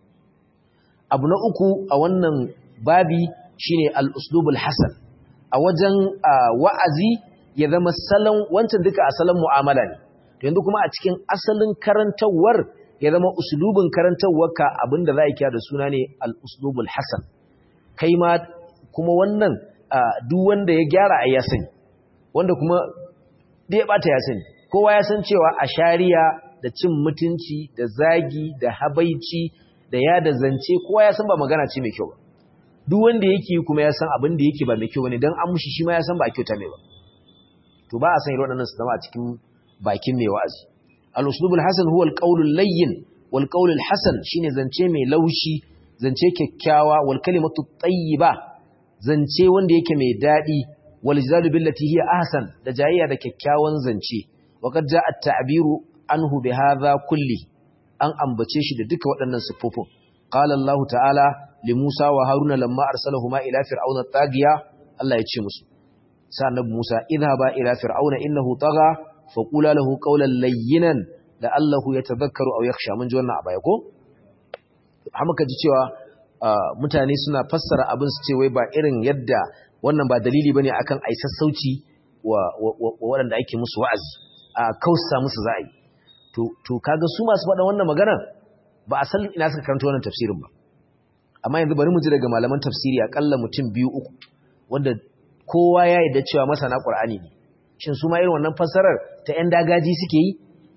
abu na uku a wannan babi shine al-uslubul hasan a wajen wa'azi ya zama salon wancan duka asalin mu'amala ne to yanzu kuma a cikin asalin karantawar ya zama uslubin karantawarka abinda za a kira da suna ne al-uslubul hasan kai ma kuma wannan duk wanda ya gyara a ya sani wanda kuma da ya bata ya sani kowa ya san cewa a shari'a da cin mutunci da zagi da habaici da ya da zance kowa ya san ba magana ce mai kyau ba duk wanda yake kuma ya san abin da yake ba mai kyau bane dan an mushi shi ma ya san ba kyauta mai ba to ba a san irin waɗannan su zama a cikin bakin mai wa'azi al-uslubul hasan huwa al-qawlul layyin wal qawlul hasan shine zance mai laushi zance kyakkyawa wal kalimatu tayyiba zance wanda yake mai dadi wal jidalu billati hiya ahsan da jayayya da kyakkyawan zance wa qad jaa at-ta'biru anhu bi hadha kulli an ambace shi da duka waɗannan siffofin qala Allah ta'ala li Musa wa Haruna lamma arsalahuma ila fir'auna tagiya Allah ya ce musu sa annabi Musa idhaba ila fir'auna innahu tagha faqula lahu qawlan layyinan la'allahu yatadhakkaru aw yakhsha mun ji wannan a baya ko hamaka ji cewa mutane suna fassara abin su ce wai ba irin yadda wannan ba dalili bane akan ai sassauci wa waɗanda ake musu wa'azi a kausa musu za'i to to kaga su masu faɗa wannan magana ba a san ina suka karanta wannan tafsirin ba amma yanzu bari mu ji daga malaman tafsiri akalla mutum biyu uku wanda kowa ya yarda cewa masana Qur'ani ne shin su ma irin wannan fassarar ta ƴan dagaji suke yi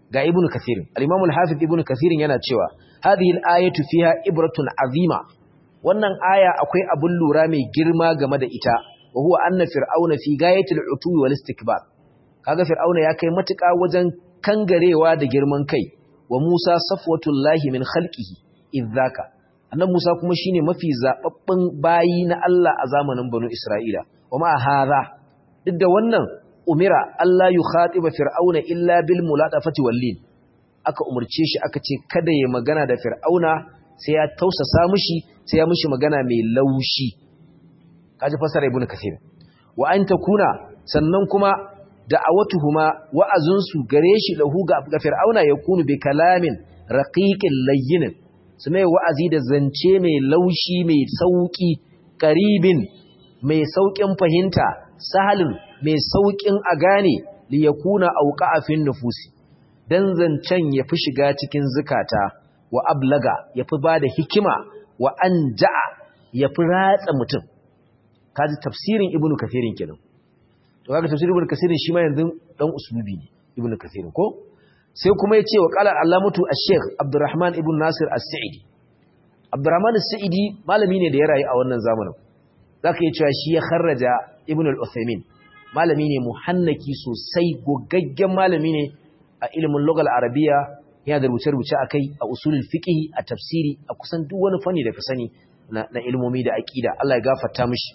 ga ibnu kathir al-imam al-hafiz ibnu kathir yana cewa hadhihi al-ayatu fiha ibratun azima wannan aya akwai abun lura mai girma game da ita wa huwa anna fir'auna fi gayatil utwi wal istikbar kaga fir'auna ya kai matuƙa wajen kangarewa da girman kai wa Musa safwatullahi min khalqihi idzaka annabi Musa kuma shine mafi zababben bayi na Allah a zamanin banu Isra'ila wa ma hadha duk da wannan umira Allah yukhatiba fir'auna illa bil muladafati wallin aka umurce shi aka ce kada ya magana da fir'auna sai ya tausasa mishi sai ya mishi magana mai laushi kaji fasara ibnu kathir wa an takuna sannan kuma da'awatuhuma wa'azunsu gare shi lahu ga fir'auna yakunu bi kalamin raqiqin layyin su mai wa'azi da zance mai laushi mai sauki qaribin mai saukin fahimta sahalin mai saukin a gane li yakuna auqa'a fin nufusi dan zancen yafi shiga cikin zukata wa ablaga yafi bada hikima wa anja'a yafi ratsa mutum kaji tafsirin ibnu kathirin kenan to kaga tafsirin ibnu kathirin shi ma yanzu dan uslubi ne ibnu kathirin ko sai kuma yace wa qala allamatu ash-shaykh abdurrahman ibn nasir as-sa'idi abdurrahman as-sa'idi malami ne da ya rayu a wannan zamanin zaka yi cewa shi ya kharraja ibnu al-uthaymin malami ne muhannaki sosai gogaggen malami ne a ilimin lugal arabiya yana da rubuce-rubuce akai a usulul fiqh a tafsiri a kusan duk wani fanni da ka sani na ilmomi da aqida Allah ya gafarta mishi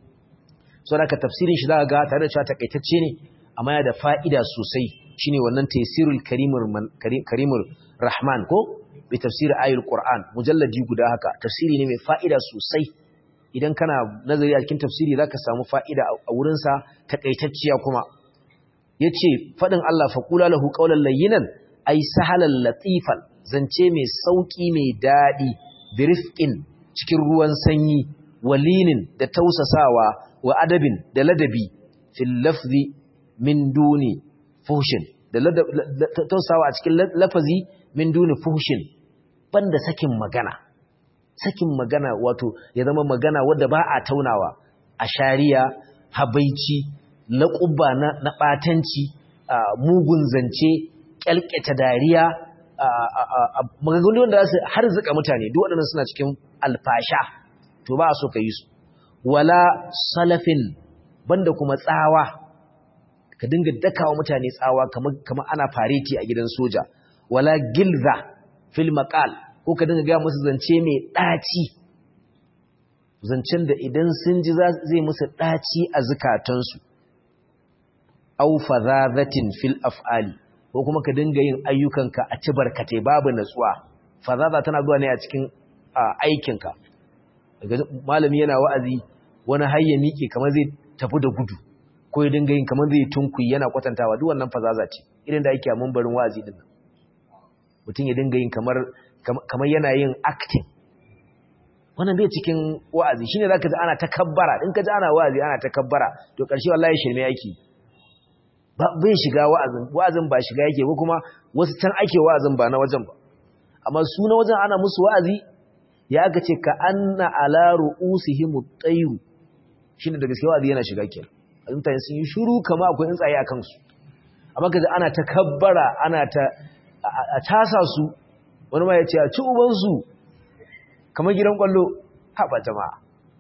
so da ka tafsirin shi za ga tare da cewa takaitacce ne amma yana da fa'ida sosai shine wannan taysirul karimur karimur rahman ko bi tafsir ayatul qur'an mujalladi guda haka tafsiri ne mai fa'ida sosai idan kana nazari a cikin tafsiri zaka samu fa'ida a wurin sa takaitacciya kuma yace fadin Allah faqula lahu qawlan layyinan ay sahalan latifan zance mai sauki mai dadi birifqin cikin ruwan sanyi walinin da tausasawa wa adabin da ladabi fil lafzi min duni fuhshin da tausawa a cikin lafazi min duni fuhshin banda sakin magana sakin magana wato ya zama magana wadda ba a taunawa a shari'a habaici laƙuba na, na ɓatanci mugun zance ƙyalƙyata dariya maganganu wanda za su harzuka mutane duk waɗannan suna cikin alfasha to ba a so ka yi su wala salafin banda kuma tsawa ka dinga dakawa mutane tsawa kamar ana fareti a gidan soja wala gilza fil maqal ko ka dinga ga musu zance mai daci zancen da idan sun ji zai musu daci a zukatansu aw fadhadatin fil af'ali ko kuma ka dinga yin ayyukanka a ci barkate babu natsuwa fadhada tana zuwa ne a cikin aikinka malami yana wa'azi wani hayya miƙe kamar zai tafi da gudu ko ya dinga yin kamar zai tunkuyi yana kwatantawa duk wannan fazaza ce irin da ake a mambarin wa'azi din nan mutum ya dinga yin kamar kamar yana yin acting wannan bai cikin wa'azi shine zaka ji ana takabbara in ka ji ana wa'azi ana takabbara to ƙarshe wallahi shirme yake ba bai shiga wa'azin wa'azin ba shiga yake ko kuma wasu can ake wa'azin ba na wajen ba amma su na wajen ana musu wa'azi ya aka ce ka anna ala ru'usihim at-tayr shine da gaskiya wa'azi yana shiga kenan mutane sun yi shiru kama akwai tsaye a kansu amma kaza ana ta kabbara ana ta a tasa su wani ma ya ce a ci uban su kamar gidan kwallo haɓa jama'a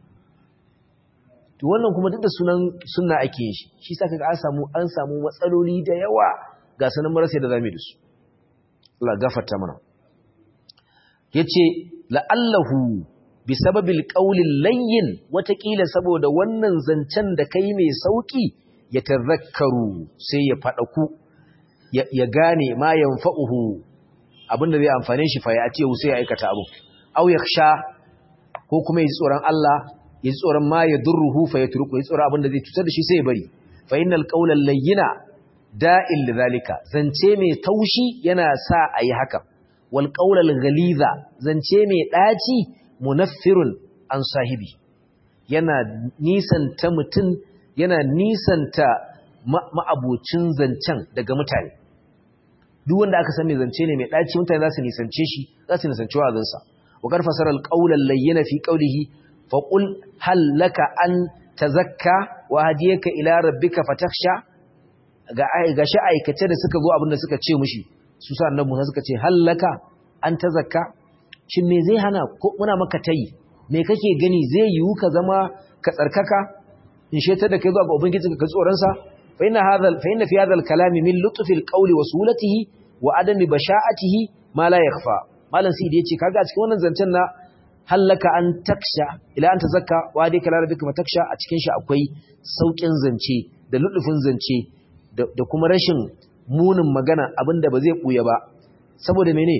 to wannan kuma duk da sunan sunna ake yin shi shi sa kaga an samu an samu matsaloli da yawa ga sanan marasa da zamu da su Allah gafarta mana yace la'allahu bi sababil qawlil layyin watakila saboda wannan zancen da kai mai sauki ya tazakkaru sai ya fadaku ya gane ma yanfa'uhu abinda zai amfane shi fa ya ce sai ya aikata abu aw yakhsha ko kuma yi tsoron Allah yi tsoron ma ya durruhu fa yatruku yi tsoron abinda zai cutar da shi sai ya bari fa innal qawlal layyina da'il lidhalika zance mai taushi yana sa ayi haka wal qawlal ghaliza zance mai daci munaffirun an sahibi yana nisanta mutum yana nisanta ma'abocin zancen daga mutane duk wanda aka san mai zance ne mai daci mutane za su nisance shi za su nisance wa'azinsa wa kar fasara alqawlal layyina fi qawlihi fa qul hal laka an tazakka wa hadiyaka ila rabbika fatakhsha ga ga shi aikace da suka zo abinda suka ce mushi su sa annabi Musa suka ce hallaka an ta zakka shin me zai hana ko muna maka tayi me kake gani zai yiwu ka zama ka tsarkaka in shetar da kai zuwa ga ubangiji ka tsoron sa fa inna hadha fa inna fi hadha al-kalami min lutfi al-qawli wa sulatihi wa adami basha'atihi ma la yakhfa malam sidi yace kaga a cikin wannan zancen na hallaka an taksha ila an tazakka wa dai kala rabbika mataksha a cikin shi akwai saukin zance da ludufin zance da kuma rashin munin magana abinda ba zai buya ba saboda mene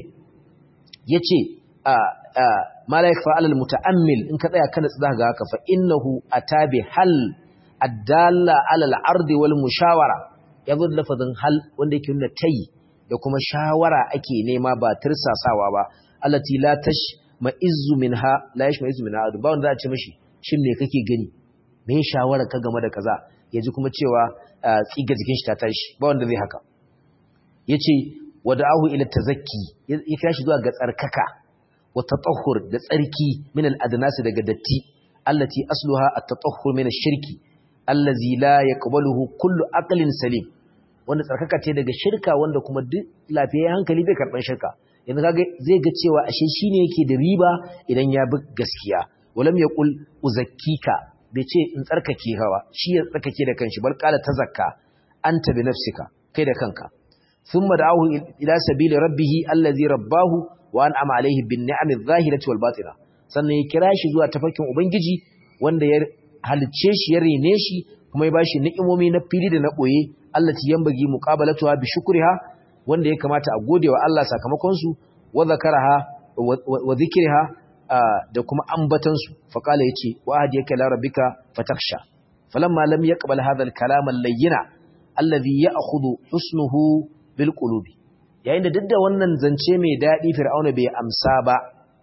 yace a a malaik fa alal mutaammil in ka tsaya kana tsada ga haka fa innahu atabi hal addalla alal ardi wal mushawara yazo da lafazin hal wanda yake nuna tayi da kuma shawara ake nema ba tirsasawa ba allati la tash ma'izzu minha la yash ma'izzu minha ba wanda za a ce mishi shin me kake gani me shawara ka game da kaza yaji kuma cewa tsiga jikin shi ta tashi ba wanda zai haka yace wada'ahu ila tazakki ya kira shi zuwa ga tsarkaka wa tatahhur da tsarki min al-adnas daga datti allati asluha at-tatahhur min ash-shirki allazi la yaqbaluhu kullu aqlin salim wanda tsarkaka ce daga shirka wanda kuma duk lafiyayyen hankali bai karban shirka yanzu kaga zai ga cewa ashe shine yake da riba idan ya bi gaskiya walam yaqul uzakkika bai ce in tsarkake hawa shi ya tsarkake da kanshi bal qala tazakka anta bi nafsika kai da kanka thumma da'ahu ila sabili rabbih allazi rabbahu wa an'ama alayhi bin ni'ami adh-dhahirati wal batina sannan ya kira shi zuwa tafarkin ubangiji wanda ya halicce shi ya rene shi kuma ya bashi ni'imomi na fili da na boye allati yanbaghi muqabalatuha bi shukriha wanda ya kamata a gode wa Allah sakamakon su wa zakaraha wa dhikriha da kuma ambatan su fa kala yace wa hadiyaka la rabbika fatakhsha falamma lam yaqbal hadha al-kalam al-layyina alladhi ya'khudhu husnuhu bil qulubi yayin da duk da wannan zance mai dadi fir'auna bai amsa ba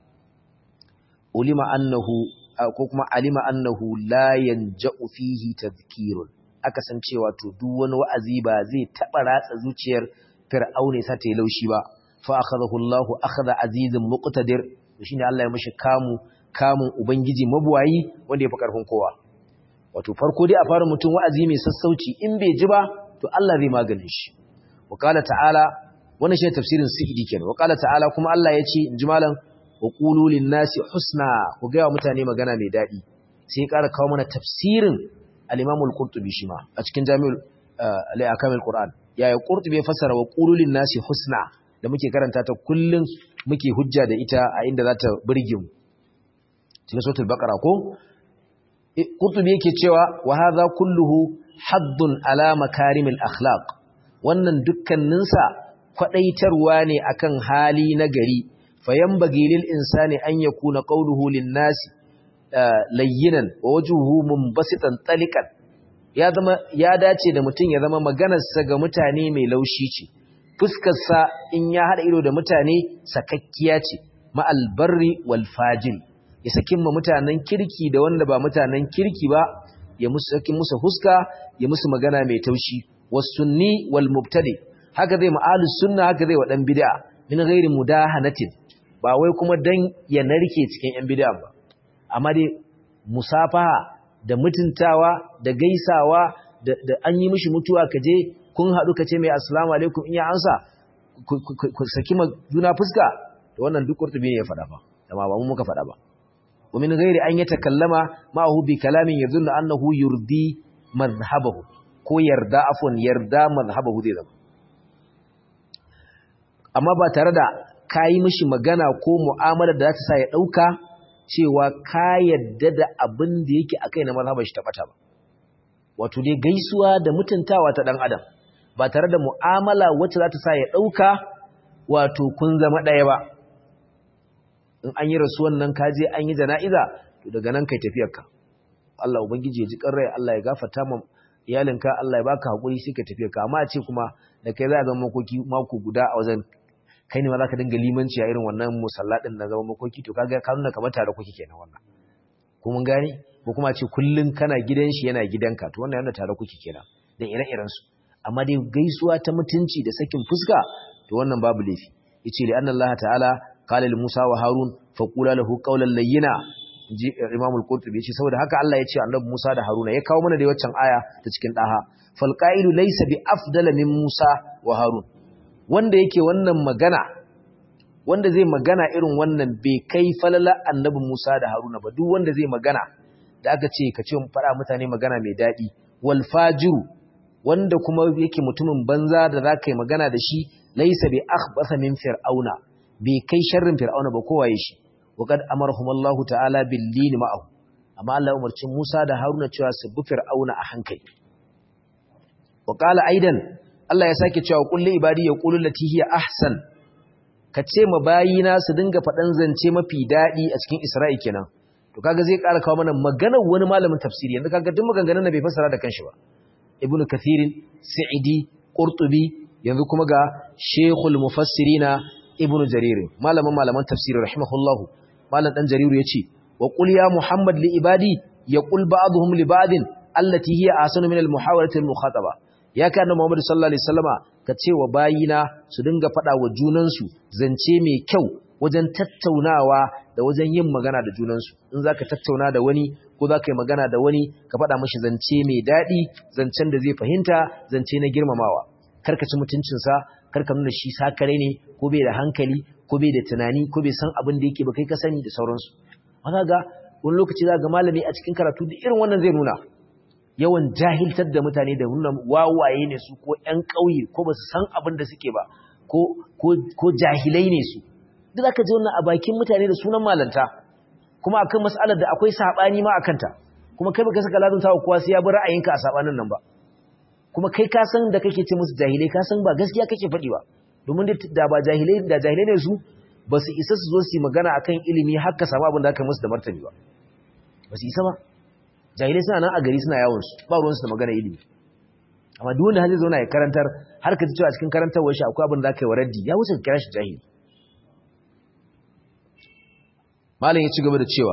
ulima annahu ko kuma alima annahu la yanja'u fihi tadhkirun aka san cewa to duk wani wa'azi ba zai taba ratsa zuciyar fir'aune sa ta yi laushi ba fa akhadahu Allahu akhadha azizun muqtadir shine Allah ya mishi kamu kamun ubangiji mabuwayi wanda ya fi karfin kowa wato farko dai a fara mutum wa'azi mai sassauci in bai ji ba to Allah zai maganin shi wa qala ta'ala wannan shine tafsirin sa'idi kenan wa qala ta'ala kuma Allah ya ce inji malam wa qulu lin-nasi husna ku ga mutane magana mai dadi sai ya ƙara kawo mana tafsirin al-Imam al-Qurtubi shi ma a cikin Jami'ul al-Ahkam al-Qur'an yaya Qurtubi ya fassara wa qulu lin-nasi husna da muke karanta ta kullun muke hujja da ita a inda za ta burge mu cikin suratul baqara ko Qurtubi yake cewa wa hadha kulluhu haddun ala makarimil akhlaq wannan dukkaninsa kwadaitarwa ne akan hali na gari fayambagi lil insani an yakuna qawluhu lin nasi layyinan wa wajhuhu munbasitan taliqan ya zama ya dace da mutum ya zama maganar sa ga mutane mai laushi ce fuskar sa in ya hada ido da mutane sakakkiya ce ma albarri wal fajir ya sakin ma mutanen kirki da wanda ba mutanen kirki ba ya musu sakin musu huska ya musu magana mai taushi was sunni wal mubtadi haka zai ma'alus sunna haka zai wa dan bid'a min ghairi mudahanatin ba wai kuma dan ya narke cikin yan bid'a ba amma dai musafaha da mutuntawa da gaisawa da, da an yi mishi mutuwa kaje kun haɗu kace mai assalamu alaikum in ya ansa ku saki ma juna fuska to wannan duk kurtubi ne ya faɗa ba amma ba mu muka faɗa ba wa min ghairi an yatakallama ma'ahu bi kalamin yadhunnu annahu yurdi madhhabahu ko yarda afwan yarda madhhabahu zai zama amma ba tare da ka yi mishi magana ko mu'amala da za ta sa ya ɗauka cewa ka yadda da abin da yake a kai na mazhabar shi ta ɓata ba. Wato dai gaisuwa da mutuntawa ta ɗan adam ba tare da mu'amala wacce za ta sa ya ɗauka wato kun zama ɗaya ba. In an yi rasuwan nan ka je an yi jana'iza to daga nan kai tafiyarka. Allah Ubangiji ya ji rai Allah ya gafarta ma iyalinka Allah ya baka haƙuri sai ka tafiyarka amma a ce kuma da kai za a zama makoki mako guda a wajen kai ne ma za ka dinga limanci a irin wannan musallaɗin na zama makoki to kaga ka nuna kamar tare kuke kenan wannan ko mun gane ko kuma ce kullun kana gidan shi yana gidanka to wannan yana tare kuke kenan da ire-iren su amma dai gaisuwa ta mutunci da sakin fuska to wannan babu laifi yace li anna Allah ta'ala qala li Musa wa Harun fa qula lahu qawlan layyina ji Imam al-Qurtubi yace saboda haka Allah ya ce annabi Musa da Haruna ya kawo mana da waccan aya ta cikin daha fal qa'ilu laysa bi afdala min Musa wa Harun wanda yake wannan magana wanda zai magana irin wannan bai kai falala annabi Musa da Haruna ba duk wanda zai magana da aka ce ka ce mu fara mutane magana mai daɗi wal fajiru wanda kuma yake mutumin banza da za ka yi magana da shi laisa bi akhbasa min fir'auna bai kai sharrin fir'auna ba kowaye shi wa qad amarahum Allah ta'ala bil lin ma'ahu amma Allah umarci Musa da Haruna cewa su bi fir'auna a hankali wa qala aidan Allah ya sake cewa kulli ibadi yaqulu lati hiya ahsan ka ce ma bayina su dinga faɗan zance mafi daɗi a cikin Isra'i kenan to kaga zai ƙara kawo mana maganar wani malamin tafsiri yanzu kaga duk maganganun da bai fassara da kanshi ba ibnu kathirin sa'idi qurtubi yanzu kuma ga shaykhul mufassirina ibnu jarir malamin malaman tafsiri rahimahullahu malam dan jariru yace wa qul ya muhammad li ibadi yaqul ba'dhum li ba'din allati hiya ahsanu min al muhawalati al mukhataba ya ka annabi muhammad sallallahu alaihi wasallama ka ce wa bayina su dinga fada wa junansu zance mai kyau wajen tattaunawa da wajen yin magana da junansu in zaka tattauna da wani ko zaka yi magana da wani ka fada mishi zance mai dadi zancen da zai fahimta zance na girmamawa karka ci mutuncinsa karka nuna shi sakare ne ko bai da hankali ko bai da tunani ko bai san abin da yake ba kai ka sani da sauransu haka ga wani lokaci za ga malami a cikin karatu da irin wannan zai nuna yawan jahiltar da mutane da nuna wawaye ne su ko ƴan ƙauye ko ba su san abin da suke ba ko jahilai ne su duk aka ji wannan a bakin mutane da sunan malanta kuma akan mas'alar da akwai saɓani ma akan ta kuma kai baka saka lazunta wa kowa sai ya bi ra'ayinka a saɓanin nan ba kuma kai ka san da kake ce musu jahilai ka san ba gaskiya kake faɗi ba domin da ba jahilai da jahilai ne su ba su isa su zo su yi magana akan ilimi har ka samu abin da aka musu da martani ba ba su isa ba jahilai suna nan a gari suna yawon su ba ruwan su da magana ilimi amma duk wanda zai zauna ya karantar har ka ji cewa cikin karantarwar shi akwai abin da aka yi wa raddi ya wuce ka kira shi jahili malam ya ci gaba da cewa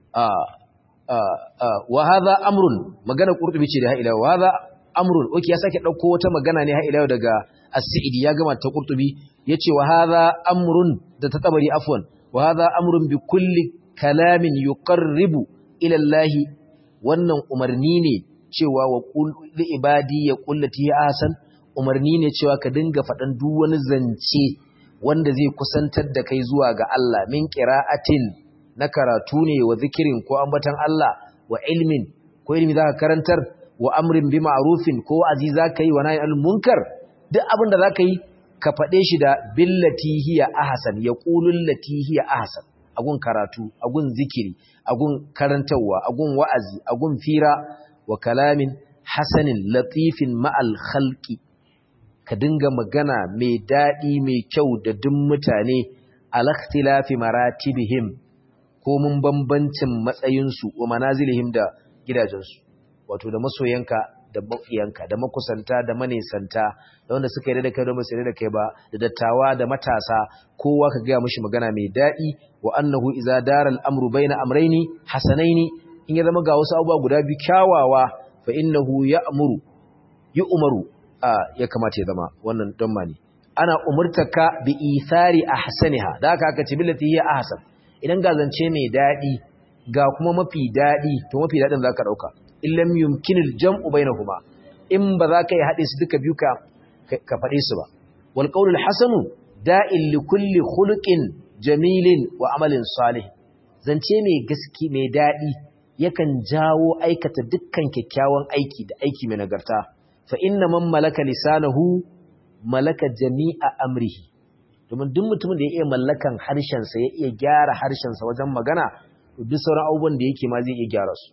a wa hadha amrun magana qurtubi ce da ha ila wa hadha amrun oke ya sake dauko wata magana ne har ila daga as-sa'idi ya gama ta qurtubi yace wa hadha amrun da ta tabari afwan wa hadha amrun bi kulli kalamin yuqarribu ila Allah wannan umarni ne cewa wa qul li ibadi ya qullati ahsan umarni ne cewa ka dinga fadan duk wani zance wanda zai kusantar da kai zuwa ga Allah min qira'atin na karatu ne wa zikirin ko ambatan Allah wa ilmin ko ilmi zaka karantar wa amrin bi ma'rufin ko azi zaka yi wa nahi al munkar duk abin da zaka yi ka fade shi da billati hiya ahsan yaqulul lati hiya ahsan agun karatu agun zikiri agun karantawa agun wa'azi agun fira wa kalamin hasanin latifin ma'al khalqi ka dinga magana mai dadi mai kyau da duk mutane al ikhtilafi maratibihim ko mun bambancin matsayinsu wa manazilihim da gidajensu wato da masoyanka da maƙiyanka da makusanta da manesanta da wanda suka yi da kai da ba su da kai ba da dattawa da matasa kowa ka gaya mishi magana mai daɗi wa annahu iza dara al'amru baina amraini hasanaini in ya zama ga wasu abubuwa guda biyu kyawawa fa innahu ya'muru yu'maru a ya kamata ya zama wannan don mani ana umurtaka bi ithari ahsaniha da haka aka ce billati hiya ahsan idan ga zance mai daɗi ga kuma mafi daɗi to mafi daɗin za ka ɗauka illam yumkinil jam'u bainahuma in ba za ka yi haɗe su duka biyu ka ka faɗe su ba wal qawlul hasanu da'il li kulli khuluqin jamilin wa amalin salih zance mai gaski mai daɗi yakan jawo aikata dukkan kyakkyawan aiki da aiki mai nagarta fa inna man malaka lisanahu malaka jami'a amrihi domin duk mutumin da ya iya mallakan harshensa ya iya gyara harshensa wajen magana duk sauran abubuwan da yake ma zai iya gyara su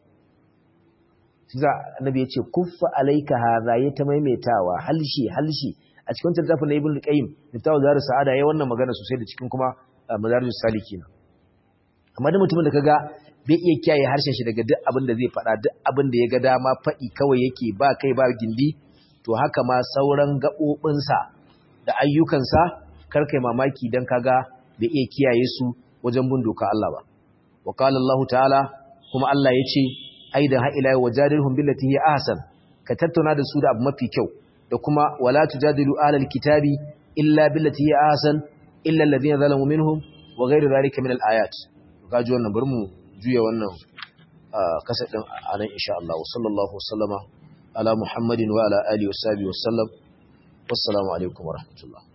shi za annabi ya ce kuffa alaika hadha ya ta maimaitawa halshi halshi a cikin littafin na ibnu qayyim littafin zaru sa'ada yayin wannan magana sosai da cikin kuma madarijus salikin amma duk mutumin da kaga bai iya kiyaye harshen shi daga duk abin da zai faɗa duk abin da ya ga dama faɗi kawai yake ba kai ba gindi to haka ma sauran gaɓoɓinsa da ayyukansa karkai mamaki dan kaga bai iya kiyaye su wajen bin doka Allah ba wa qala Allah ta'ala kuma Allah yace aidan ha ila wajadilhum billati hi ahsan ka tattauna da su da abu mafi kyau da kuma wala tujadilu ahlal kitabi illa billati hi ahsan illa alladhina zalamu minhum wa ghayru dhalika min al-ayat kaji wannan bari mu juya wannan kasa din anan insha Allah sallallahu wasallama ala muhammadin wa ala alihi wa sahbihi wa sallam wassalamu alaikum wa rahmatullah